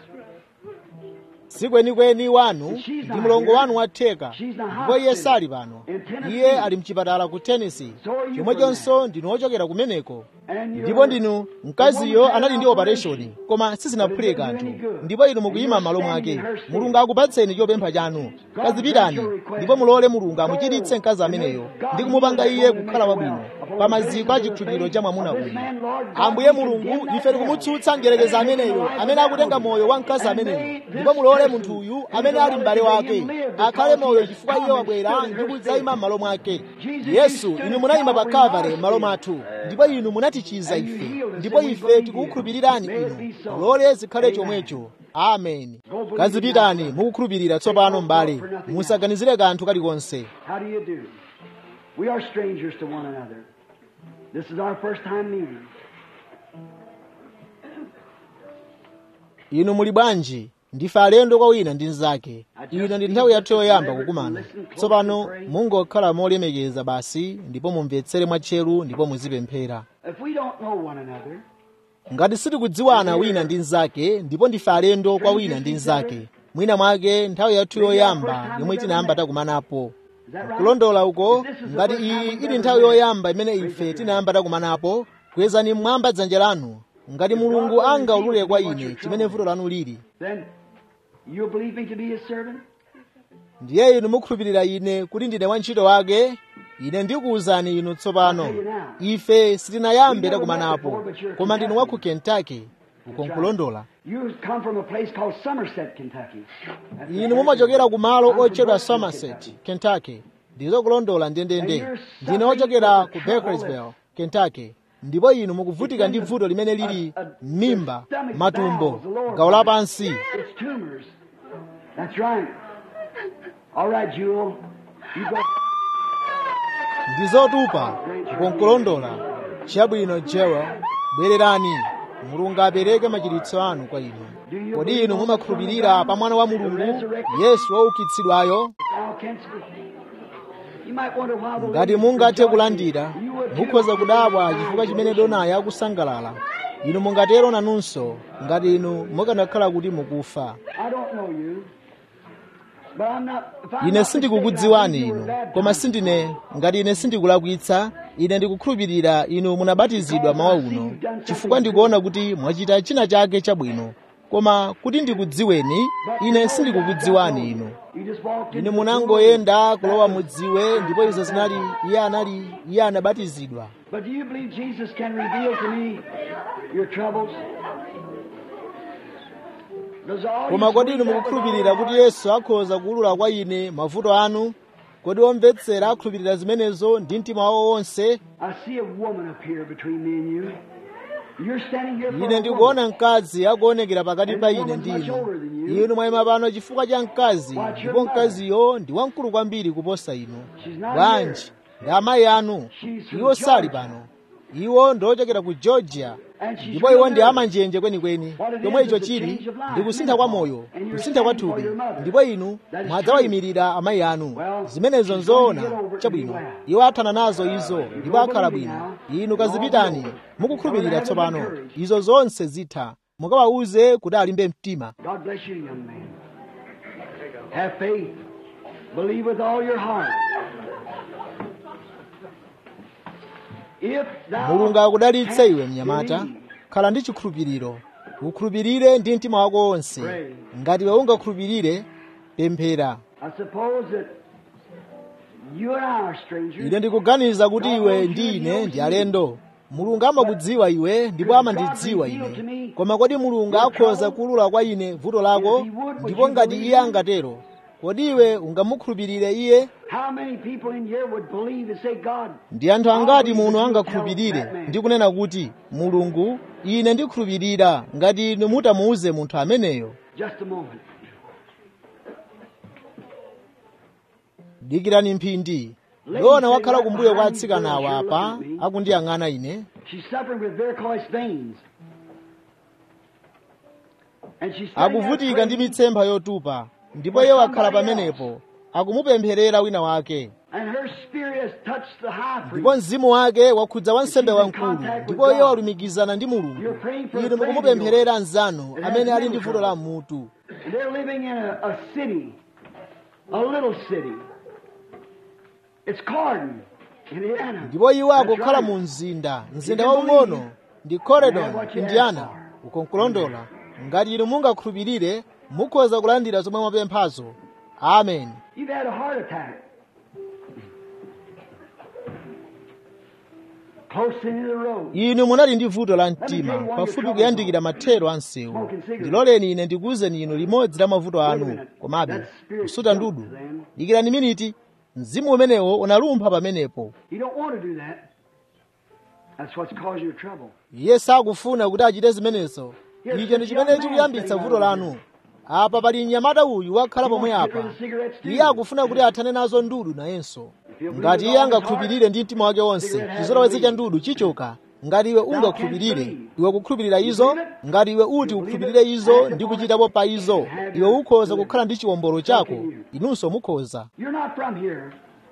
si kwenikweni wanu ndi mlongo wanu watheka ndipo iye sali pano iye ali mchipatala ku tennessee chomwechonso ndinu ochokera kumeneko ndipo ndinu mkaziyo anali ndi operation koma sizinaphule kanthu ndipo inu mukuyima m'malo mwake mulungu akupatseni chopempha chanu kazipitani ndipo mulole mulungu amuchiritse mkazi ameneyo ndi kumupanga iye kukhala wabwino pa maziko a chikhulupiriro cha mwamuna uyu ambuye mulungu ife tikumutsutsa mdierekezi ameneyo amene akutenga moyo wa mkazi ameneyo ndipo mulole munthu uyu amene ali m'bale wake akhale moyo chifukwa iye wabwera ndi kudzayima m'malo mwake yesu inu munayima pa kalvari m'malo mwathu ndipo inu munatichiza ife ndipo ife tikukukhulupirirani inu mulole zikhale chomwecho ameni kazipitani mukukhulupirira tsopano m'bale musaganizire kanthu kalikonse How do you do? We are strangers to one another. This is our first time meeting. inu muli bwanji ndife alendo kwa wina ndi mnzake ino ndi nthawi yathu yoyamba kukumana tsopano mungokhala molemekeza basi ndipo mumvetsere mwatcheru ndipo muzipemphera If we don't know one another, ngati sitikudziwana wina ndi mnzake ndipo ndife alendo kwa wina ndi mnzake mwina mwake nthawi yathu yoyamba yomwe tinayamba takumanapo is that right? kulondola uko ngati iyi ili nthawi yoyamba imene ife tinayamba takumanapo kwezani mmwamba dzanja lanu ngati mulungu angaulule kwa ine chimene vuto lanu lili Then you believe me to be his servant? ndiye inu mukhulupirira ine kuti ndine wantchito wake ine ndikuwuzani inu tsopano ife sitinayambe takumanapo koma ndinu wa ku kentucky uko nkulondola You come from a place called Somerset, Kentucky. That's inu mumachokera ku malo otchedwa somerset kentucky ndizo kulondola ndendende ndine ochokera ku bakersville kentucky ndipo inu mukuvutika ndi vuto limene lili m'mimba matumbo gawo lapansi It's tumors. That's right. All right, Jewel. You go. ndi zotupa uko nkulondola chabwino jewa bwererani mulungu apereke machiritso anu kwa inu kodi inu mumakhulupirira pa mwana wa mulungu yesu woukitsidwayo Now, can't speak. You might wonder why the ngati ladies mungathe rejoicing. kulandira You would too. mukhoza kudabwa chifukwa chimene donayo akusangalala inu mungatero nanunso ngati inu mukanakhala kuti mukufa I don't know you. But I'm not, if I'm ine not sindikukudziwani mistaken, I think you inu were koma baptized. sindine ngati ine sindikulakwitsa ine ndikukhulupirira inu munabatizidwa mawa uno chifukwa ndikuona kuti mwachita china chake chabwino koma kuti ndikudziweni ine sindikukudziwani inu You just walked ine into the munangoyenda kulowa mudziwe ndipo izo zinali iye anali iye anabatizidwa But do you believe Jesus can reveal to me your troubles? Does all koma you kodi inu sweet mukukhulupirira kuti yesu akhoza kuwulula kwa ine mavuto anu kodi omvetsera akhulupirira zimenezo ndi mtima wawo wonse I see a woman up here between me and you. You're standing here for ine a woman. ndikuona mkazi akuonekera pakati pa ine ndi inu inu mwayima pano chifukwa cha mkazi ndipo mkaziyo ndi wamkulu kwambiri kuposa inu bwanji ndi amayi anu iwo sali pano iwo ndi ochokera ku georgia ndipo iwo ndi amanjenje kwenikweni chomwe icho chili ndi kusintha kwa moyo kusintha kwa thupi ndipo inu mwadzawayimirira amayi anu zimenezo nzoona chabwino iwo athana nazo izo ndipo akhala bwino inu kazipitani mukukhulupirira tsopano izo zonse zitha mukawawuze kuti alimbe mtima God bless you, young man. Have faith. Believe with all your heart. If thou mulungu akudalitse iwe canst mnyamata believe, khala ndi chikhulupiriro ukhulupirire ndi mtima wako wonse ngati iwe ungakhulupirire pemphera I suppose that you and I are strangers. ine ndikuganiza kuti iwe ndi ine ndi alendo mulungu amakudziwa iwe ndipo amandidziwa ine koma kodi mulungu akhoza kuwulula kwa ine vuto lako ndipo ngati iye angatero kodi iwe ungamukhulupirire iye How many people in here would believe and say, God, ndi anthu angati muno angakhulupirire ndi kunena kuti mulungu ine ndikhulupirira ngati inu mutamuuze munthu ameneyo just a moment. dikirani mphindi yona wakhala kumbuyo kwa atsikanawa apa akundiyang'ana ine She's suffering with varicose veins. And she's standing there akuvutika ndi praying, mitsempha yotupa ndipo iye wakhala pamenepo akumupempherera wina wake and her spirit has touched the high priest. ndipo mzimu wake wakhudza wansembe wamkulu ndipo iye walumikizana ndi mulungu inu mukumupempherera anzanu amene ali ndi vuto la mutu And they're living in a, a city, a little city. It's Cardin, Indiana. ndipo iwo That's akukhala right. mu mzinda mzinda waung'ono ndi coredon indiana uko nkulondola ngati inu mungakhulupirire mukhoza kulandira zomwe mwapemphazo amen You've had a heart attack. Close into the road. inu munali ndi vuto la mtima pafupi kuyandikira mathero a msewu ndiloleni ine ndikuwuzeni inu limodzi la mavuto anu komabe kusuta ndudu dikirani miniti mzimu umenewo unalumpha pamenepo You don't want to do that. That's what's causing your trouble. iye sakufuna kuti achite zimenezo icho ndi chimene chikuyambitsa vuto lanu apa pali mnyamata uyu wakhala pomwe apa iye akufuna kuti athane nazo ndudu nayenso ngati iye angakhulupirire ndi mtima wake wonse chizolowezi cha ndudu chichoka ngati iwe ungakhulupirire iwe kukhulupirira izo ngati iwe uti ukhulupirire izo ndi kuchitapo pa izo iwe ukhoza kukhala ndi chiwombolo chako inunso mukhoza You're not from here.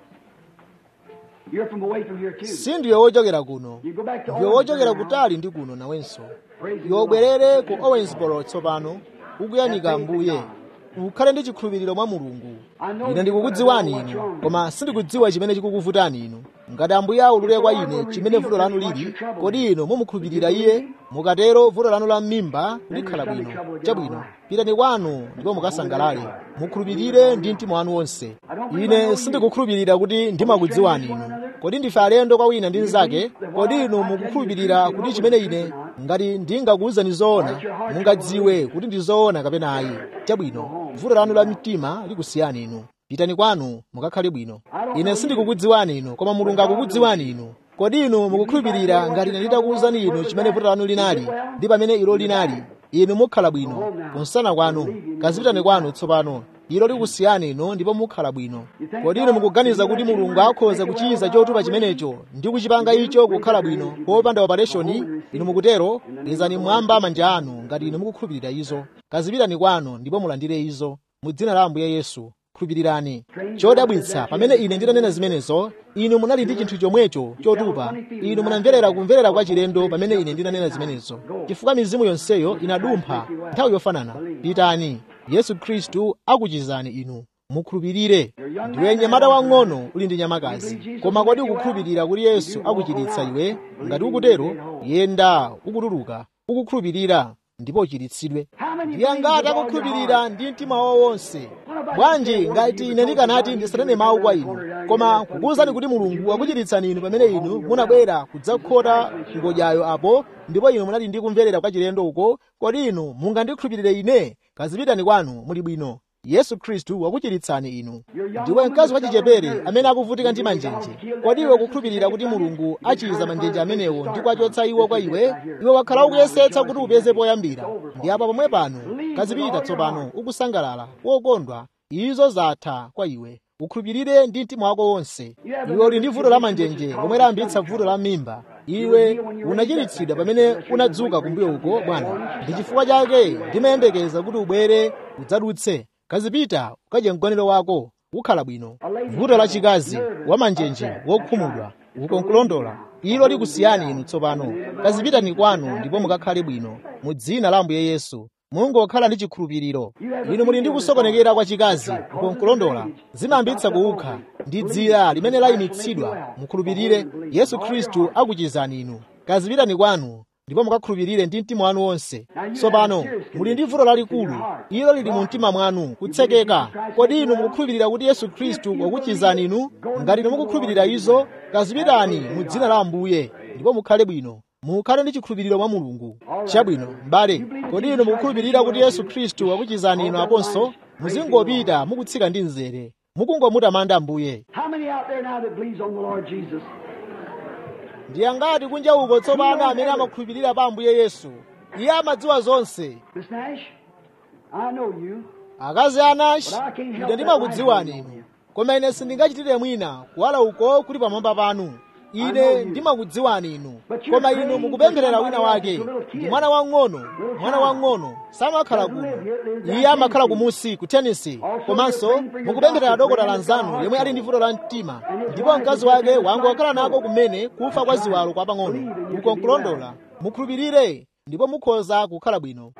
You're from away from here too. si ndiwe wochokera kuno You go back to ndiwe wochokera Owensboro now. kutali ndi kuno nawenso Praise iwe the ubwerere ku owensboro tsopano ukuyamika ambuye ukhale ndi chikhulupiriro mwa mulungu ine ndikukudziwani inu koma sindikudziwa chimene chikukuvutani inu ngati ambuye aulule kwa ine chimene vuto lanu lili kodi inu mumukhulupirira iye mukatero vuto lanu la m'mimba likhala bwino chabwino pitani kwanu ndipo mukasangalale mukhulupirire ndi mtima wanu wonse ine sindikukhulupirira kuti ndimakudziwani inu kodi ndife alendo kwa wina ndi mnzake kodi inu mukukhulupirira kuti chimene ine ngati ndingakuwuzani zoona mungadziwe kuti ndi zoona kapena ayi chabwino vuto lanu la mtima likusiyani inu pitani kwanu mukakhale bwino ine sindikukudziwani inu koma mulungu akukudziwani inu kodi inu mukukhulupirira ngati ine nditakuwuzani inu chimene vuto lanu linali ndi pamene ilo linali inu mukhala bwino kunsana kwanu kazipitani kwanu tsopano ilo likusiyani inu ndipo mukhala bwino kodi inu mukuganiza kuti mulungu akhoza kuchiza chotupa chimenecho ndi kuchipanga icho kukhala bwino popanda opereshoni inu mukutero izani mwamba manja anu ngati inu mukukhulupirira izo kazipitani kwanu ndipo mulandire izo mu dzina la ambuye yesu khulupirirani chodabwitsa pamene ine ndinanena zimenezo inu munali ndi chinthu chomwecho chotupa inu munamverera kumverera kwa chilendo pamene ine ndinanena zimenezo chifukwa mizimu yonseyo inadumpha nthawi yofanana pitani yesu khristu akuchizani inu mukhulupirire ndiwe mnyamata wang'ono uli ndi nyamakazi koma kodi ukukhulupirira kuti yesu akuchiritsa iwe ngati ukutero yenda ukutuluka ukukhulupirira ndipo uchiritsidwe ndiye ngati akukhulupirira ndi mtima wawo wonse bwanji ngati ine ndikanati ndisanene mawu kwa inu koma kukuwuzani kuti mulungu akuchiritsani inu pamene inu munabwera kudzakhota ngodyayo apo ndipo inu munali ndi kumverera kwa chilendo uko kodi inu mungandikhulupirire ine kazipitani kwanu muli bwino yesu khristu wakuchiritsani inu ndiwe mkazi wachichepere amene akuvutika ndi manjenje kodi iwe kukhulupirira kuti mulungu achiza manjenje amenewo ndi kuachotsa iwo kwa iwe iwe wakhala ukuyesetsa kuti upeze poyambira ndi apa pomwe pano kazipita tsopano ukusangalala wokondwa izo zatha kwa iwe ukhulupirire ndi mtima wako wonse iwe uli ndi vuto la manjenje lomwe layambitsa vuto la mimba iwe unachiritsidwa pamene unadzuka kumbuyo uko bwana ndi chifukwa chake ndimayembekeza kuti ubwere udzadutse kazipita ukadye mgonero wako ukhala bwino vuto lachikazi wamanjenje wokhumudwa uko nkulondola ilo likusiyani inu tsopano kazipitani kwanu ndipo mukakhale bwino mu dzina la ambuye yesu mungokhala ndi chikhulupiriro inu muli ndi kusokonekera kwa chikazi uko nkulondola zimayambitsa kuukha ndi dzira limene layimitsidwa mukhulupirire yesu khristu akuchizani inu kazipitani kwanu ndipo mukakhulupirire ndi mtima wanu wonse tsopano muli ndi vuto lalikulu ilo lili mu mtima mwanu kutsekeka kodi inu mukukhulupirira kuti yesu khristu wakuchizani inu ngati inu mukukhulupirira izo kazipitani mu dzina la ambuye ndipo mukhale bwino mukhale ndi chikhulupiriro mwa mulungu chabwino m'bale kodi inu mukukhulupirira kuti yesu khristu wakuchizani inu aponso muzingopita mukutsika ndi mzere mukungomutamanda ambuye How many out there now that believes on the Lord Jesus? ndi angati kunja uko tsopano amene amakhulupirira pa ambuye yesu iye amadziwa zonse Miss Nash, I know you. akazi anashi ine ndimakudziwani inu koma ine sindingachitire mwina kuwala uko kuli pamwamba panu ine ndimakudziwani inu koma inu mukupempherera wina wake ndi mwana wang'ono mwana wang'ono samakhala kuno iye amakhala kumusi ku tenisi komanso mukupempherera dokotala anzanu yemwe ali ndi vuto la mtima ndipo mkazi wake wangokhala nako kumene kufa kwa ziwalo kwa pang'ono uko nkulondola mukhulupirire ndipo mukhoza kukhala bwino A little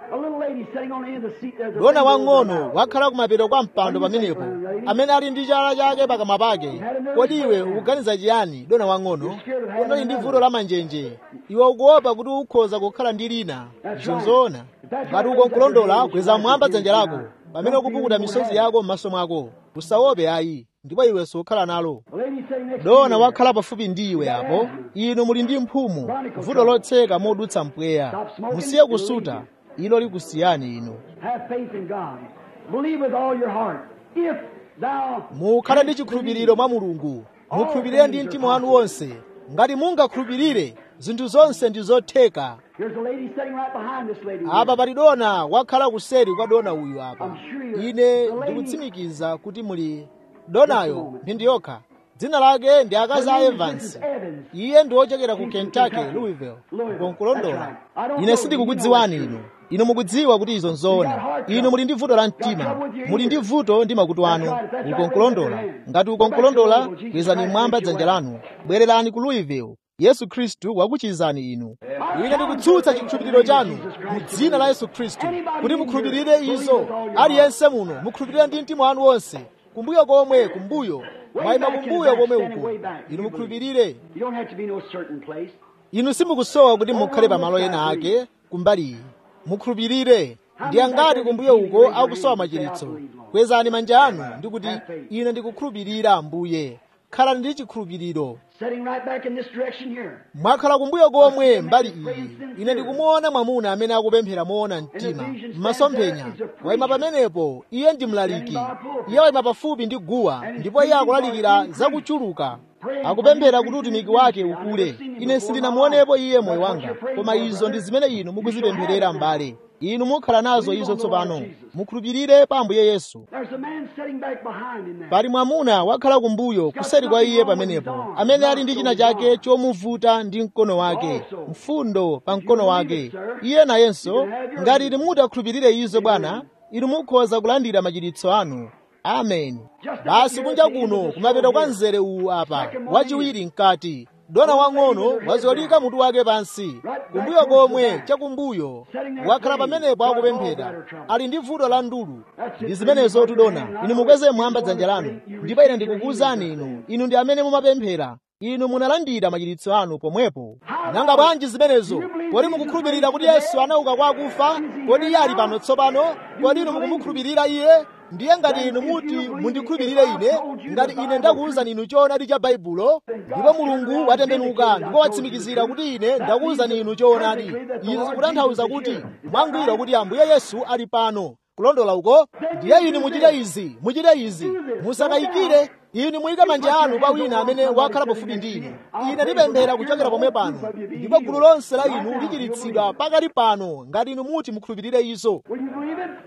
lady sitting on the end of the seat there. the dona finger over her wang'ono mouth. wakhala kumapeto kwa mpando pamenepo amene ali ndi chala chake pakamwa pake kodi iwe ukuganiza chiyani dona wang'ono unali ndi vuto la manjenje iwe ukuopa kuti ukhoza kukhala ndi lina zinzoona ngati uko nkulondola kweza mwamba dzanja lako pamene ukupukuta misozi yako m'maso mwako usaope ayi ndipo iwe sukhala nalo The lady sitting next to dona you. wakhala pafupi ndi iwe apo inu muli ndi mphumu vuto lotseka modutsa mpweya musiye kusuta ilo likusiyani inu Have faith in God. Believe with all your heart. If thou mukhale ndi chikhulupiriro mwa mulungu mukhulupirire ndi mtima wanu wonse ngati mungakhulupirire zinthu zonse ndi zotheka Here's a lady sitting right behind this lady. apa pali dona wakhala kuseri kwa dona uyu apa ine ndikutsimikiza kuti muli donayo mphindi yokha dzina lake ndi akazi a evans Evans. iye ndi wochokera ku kentucky louisville ukonkulondola ine sindikukudziwani inu inu mukudziwa kuti izo nzoona inu muli ndi vuto la mtima muli ndi vuto ndi makutu anu ukonkulondola ngati ukonkulondola kwezani mwamba dzanja lanu bwererani ku louisville yesu khristu wakuchizani inu ine ndikutsutsa chikhulupiriro chanu mu dzina la yesu khristu kuti mukhulupirire izo aliyense muno mukhulupirire ndi mtima wanu wonse kumbuyo komwe kumbuyo mwayima kumbuyo komwe uko inu mukhulupirire You don't have to be no certain place. inu simukusowa kuti mukhale pamalo ena ake kumbali iyi mukhulupirire ndi angati kumbuyo uko akusowa machiritso kwezani manja anu ndi kuti ine ndikukhulupirira ambuye khalani ndi chikhulupiriro Sitting right back in this direction here. mwakhala kumbuyo komwe mbali iyi ine ndikumuona mwamuna amene akupemphera moona mtima m'masomphenya wayima pamenepo iye ndi mlaliki iye wayima pafupi ndi guwa ndipo iye akulalikira zakuchuluka akupemphera kuti utumiki wake ukule ine sindinamuonepo iye moyo wanga koma izo ndi zimene inu mukuzipempherera mbale inu mukhala nazo izo tsopano mukhulupirire pa ambuye yesu There's a man sitting back behind him there. pali mwamuna wakhala kumbuyo kuseri kwa iye pamenepo amene ali ndi china chake chomuvuta ndi mkono wake mfundo pa mkono wake iye nayenso ngati inu mutakhulupirire izo bwana inu mukhoza kulandira machiritso anu amen basi kunja kuno kumapeto kwa mzere uwu apa wachiwiri mkati dona wang'ono wazolika mutu wake pansi kumbuyo komwe chakumbuyo wakhala pamenepo akupemphera ali ndi vuto la ndulu ndi zimenezo tudona inu mukweze mwamba dzanja lanu ndipo ine ndikukuwuzani inu inu ndi amene mumapemphera inu munalandira machiritso anu pomwepo nanga bwanji zimenezo kodi mukukhulupirira kuti yesu anauka kwa akufa kodi iye ali pano tsopano kodi inu mukumukhulupirira iye ndiye ngati inu muti mundikhulupirire ine ngati ine ndakuwuzani inu choonadi cha baibulo ndipo mulungu watembenuka ndipo watsimikizira kuti ine ndakuwuzani inu choonadi izi zikutanthauza kuti mwangwiro kuti ambuye yesu ali pano kulondola uko ndiye inu muchite izi muchite izi musakayikire inu muyike manja anu pa wina amene wakhala pafupi ndi inu ine ndipemphera kuchokera pomwe pano ndipo gulu lonse la inu lichiritsidwa pakali pano ngati inu muti mukhulupirire izo Will you believe it?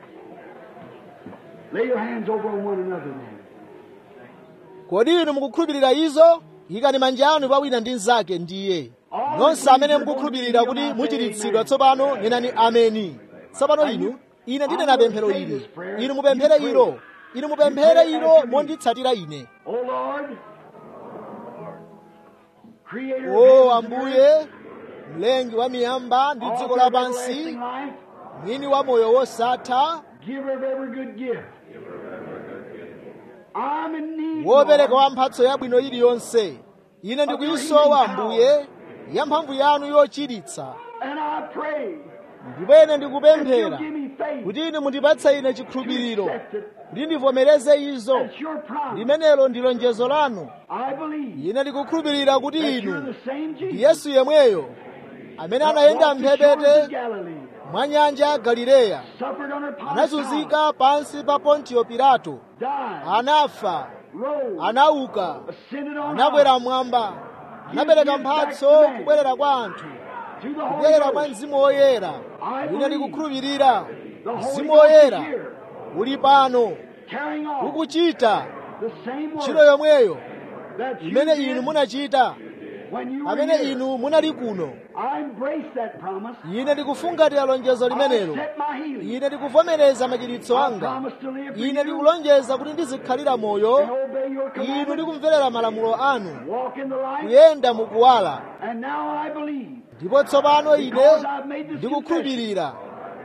Lay your hands over on one another then. kodi inu mukukhulupirira izo ikani manja anu pa wina ndi mnzake ndiye nonse amene mukukhulupirira kuti muchiritsidwa tsopano nenani ameni tsopano inu ine ndinena pemphero ili inu mupemphere ilo inu mupemphere ilo monditsatira ine Oh Lord, Creator of o heaven and ambuye mlengi wa miyamba ndi earth, dziko author of lapansi everlasting life, mwini wa moyo wosatha giver of every good gift. I'm in need, wopereka wa Lord, mphatso yabwino iliyonse ine ndikuyisowa ambuye ya mphamvu yanu yochiritsa and I pray ndipo ine that you'll ndikupemphera give me faith kuti inu mundipatse ine chikhulupiriro to accept it. kuti ndivomereze izo That's your promise. limenelo ndi lonjezo lanu I believe ine ndikukhulupirira kuti that you're inu the same Jesus ndi yesu yemweyo amene that anayenda walked the shores of mphepete Galilee, mwa nyanja ya galileya suffered under Pontius Pilate, anazunzika pansi pa pontiyo pilato died, anafa rose, anauka ascended on anakwera high mmwamba anapereka mphatso kubwerera kwa anthu to the Holy kubwerera kwa Ghost. mzimu woyera I ine believe ndikukhulupirira the Holy mzimu Ghost is woyera here, uli pano carrying on ukuchita the same ntchito work yomweyo that you imene did inu munachita when you were pamene here. inu munali kuno I embrace that promise. ine ndikufungatira lonjezo I limenelo accept my healing. ine ndikuvomereza machiritso I anga promise to live for ine you ndikulonjeza kuti ndizikhalira and moyo obey your inu commandments, ndikumverera malamulo anu walk in the light, kuyenda mukuwala and now I believe ndipo tsopano ine because I've made this confession ndikukhulupirira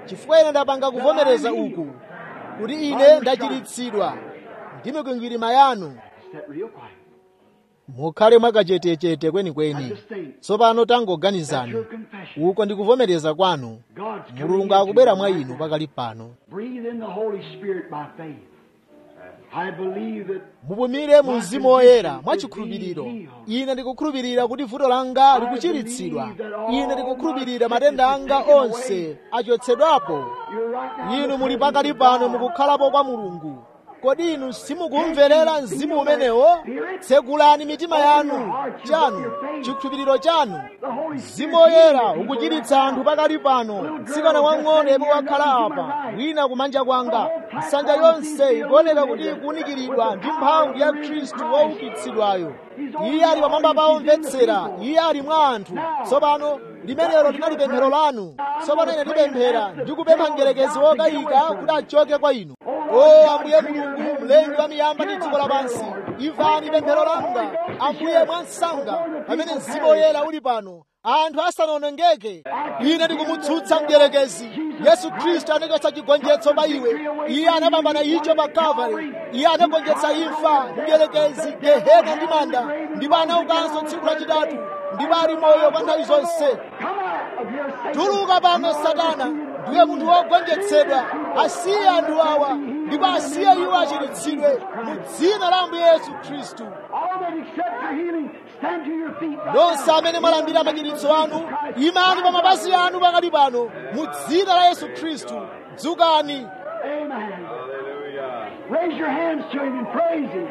chifukwa ine ndapanga kuvomereza uku kuti ine ndachiritsidwa ndi mikwingwirima yanu Step real quiet. mukhale mwakachetechete kwenikweni tsopano tangoganizani Your confession. uko ndikuvomereza kwanu God's coming mulungu into akubwera your mwa life. inu pakali pano Breathe in the Holy Spirit by faith. I believe that mupumire mu mzimu woyera mwachikhulupiriro ine ndikukhulupirira kuti vuto langa likuchiritsidwa ine ndikukhulupirira matenda anga onse achotsedwapo you're right now. in inu the muli presence pakali of pano God. mukukhalapo kwa mulungu kodi inu simukumverera mzimu umenewo tsegulani mitima yanu chanu chikhulupiriro chanu The Holy mzimu Spirit woyera healing people ukuchiritsa right anthu now. pakali pano mtsikana wang'ono yemwe wakhala apa wina kumanja kwanga nsanja yonse ikuoneka kuti ikuwunikiridwa ndi mphamvu ya khristu woukitsidwayo iye ali pamwamba pa omvetsera iye ali mwa anthu tsopano limenelo linali pemphero lanu tsopano ine ndipemphera ndikupempha mdierekezi wokayika kuti achoke kwa inu o ambuye mulungu mlengi wa miyamba ndi dziko lapansi imvani pemphero langa ambuye mwansanga pamene mzimu woyera uli pano anthu asanawonongeke ine ndikumutsutsa mdierekezi yesu khristu anachotsa chigonjetso pa iwe iye anapambana icho pa kalvari iye anagonjetsa imfa mdierekezi gehena ndi manda ndipo anaukanso tsiku lachitatu ndipo ali moyo kwa nthawi zonse Come out of your Satan. tuluka pano satana ndiye munthu wogonjetsedwa asiye anthu awa ndipo asiye iwo achiritsidwe mu dzina la ambuye yesu khristu All that accept your healing, stand to your feet. right nonse now. amene mwalambira machiritso anu imani pa mapazi anu pakali pano mu dzina la yesu khristu dzukani Amen. Raise your hands to him and praise him.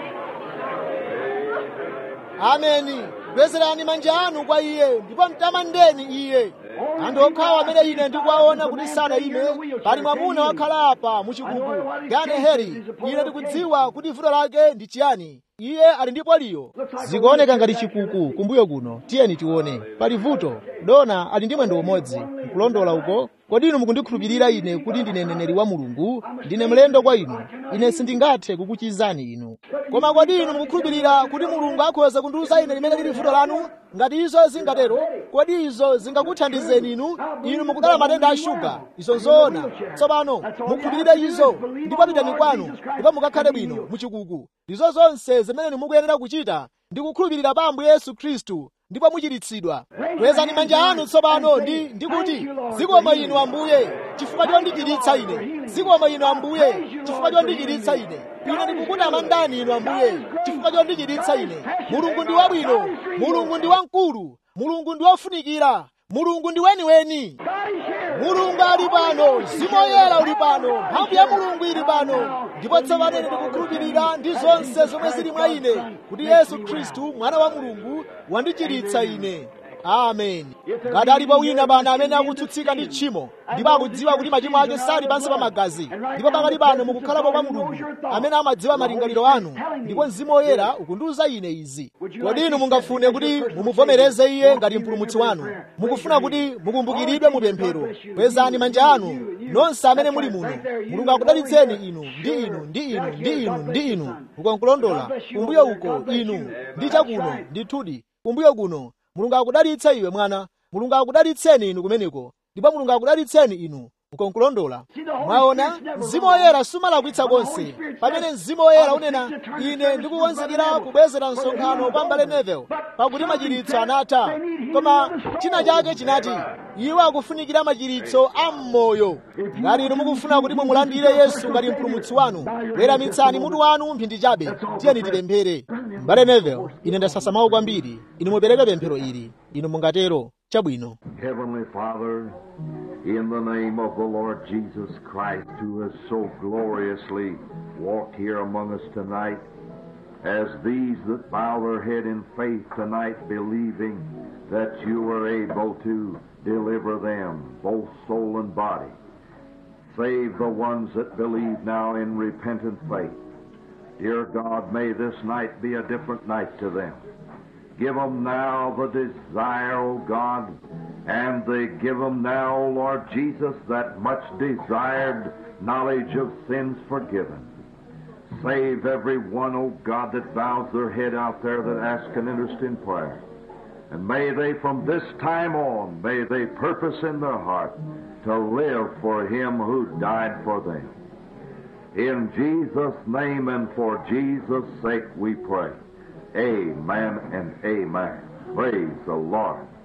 ameni bwezerani manja anu kwa iye ndipo mtamandeni iye anthu okhawo amene ine ndikuwaona kuti sana ine pali mwamuna wakhala apa muchikuku gane heri ine ndikudziwa kuti vuto lake ndi chiyani iye ali ndi poliyo zikuoneka ngati chikuku kumbuyo kuno tiyeni tione pali vuto dona ali ndi mwendo umodzi nkulondola uko kodi inu mukundikhulupirira ine kuti ndine mneneri wa mulungu ndine mlendo kwa inu ine sindingathe kukuchizani inu koma kodi inu mukukhulupirira kuti mulungu akhoza kundiwuza ine limene lili vuto lanu ngati izo zingatero kodi izo zingakuthandizeni inu inu mukudala matenda a shuga izo nzoona tsopano mukhulupirire izo ndipo pitani kwanu ndipo mukakhale bwino muchikuku ndizo zonse zimene mukuyenera kuchita ndi kukhulupirira pa ambuye yesu khristu ndipo muchiritsidwa kwezani manja anu tsopano ndi ndikuti zikomo inu ambuye chifukwa chondichiritsa ine zikomo inu ambuye chifukwa chondichiritsa ine ine ndikukutamandani inu ambuye chifukwa chondichiritsa ine mulungu ndi wabwino mulungu ndi wamkulu mulungu ndi wofunikira mulungu ndi weniweni God is here. mulungu ali pano mzimu woyera uli pano mphamvu ya mulungu ili pano ndipo tsopano ine ndikukhulupirira ndi zonse zomwe zili mwa ine kuti yesu khristu mwana wa mulungu wandichiritsa ine amen ngati alipo wina pano amene akutsutsika ndi tchimo ndipo akudziwa kuti machimo ake sali pansi pa magazi ndipo pakali pano mukukhalapo kwa mulungu amene amadziwa malingaliro anu ndipo mzimu woyera ukundiwuza ine izi kodi inu mungafune kuti mumuvomereze iye ngati mpulumutsi wanu mukufuna kuti mukumbukiridwe mu pemphero kwezani manja anu nonse amene muli muno mulungu akudalitseni inu ndi inu ndi inu ndi inu ndi inu ukonkulondola kumbuyo uko inu ndi chakuno ndithudi kumbuyo kuno mulungu akudalitse iwe mwana mulungu akudalitseni inu kumeneko ndipo mulungu akudalitseni inu ukonkulondola mwaona mzimu woyera sumalakwitsa konse pamene mzimu woyera unena ine ndikukonzekera kubwezera msonkhano kwa mbale nevel pakuti machiritso anatha koma china chake chinati iwo akufunikira machiritso a m'moyo ngati inu mukufuna kuti mumulandire yesu ngati mpulumutsi wanu weramitsani mutu wanu mphindi chabe tiyeni tipemphere mbale nevel ine ndasasamawo kwambiri inu mupereke pemphero ili inu mungatero chabwino Heavenly Father, in the name of the Lord Jesus Christ, who has so gloriously walked here among us tonight, as these that bow their head in faith tonight, believing that you are able to deliver them, both soul and body. Save the ones that believe now in repentant faith. Dear God, may this night be a different night to them. Give them now the desire, O God, and they give them now, O Lord Jesus, that much desired knowledge of sins forgiven. Save every one, O God, that bows their head out there that asks an interest in prayer. And may they from this time on, may they purpose in their heart to live for Him who died for them. In Jesus' name and for Jesus' sake we pray. Amen and amen. Praise the Lord.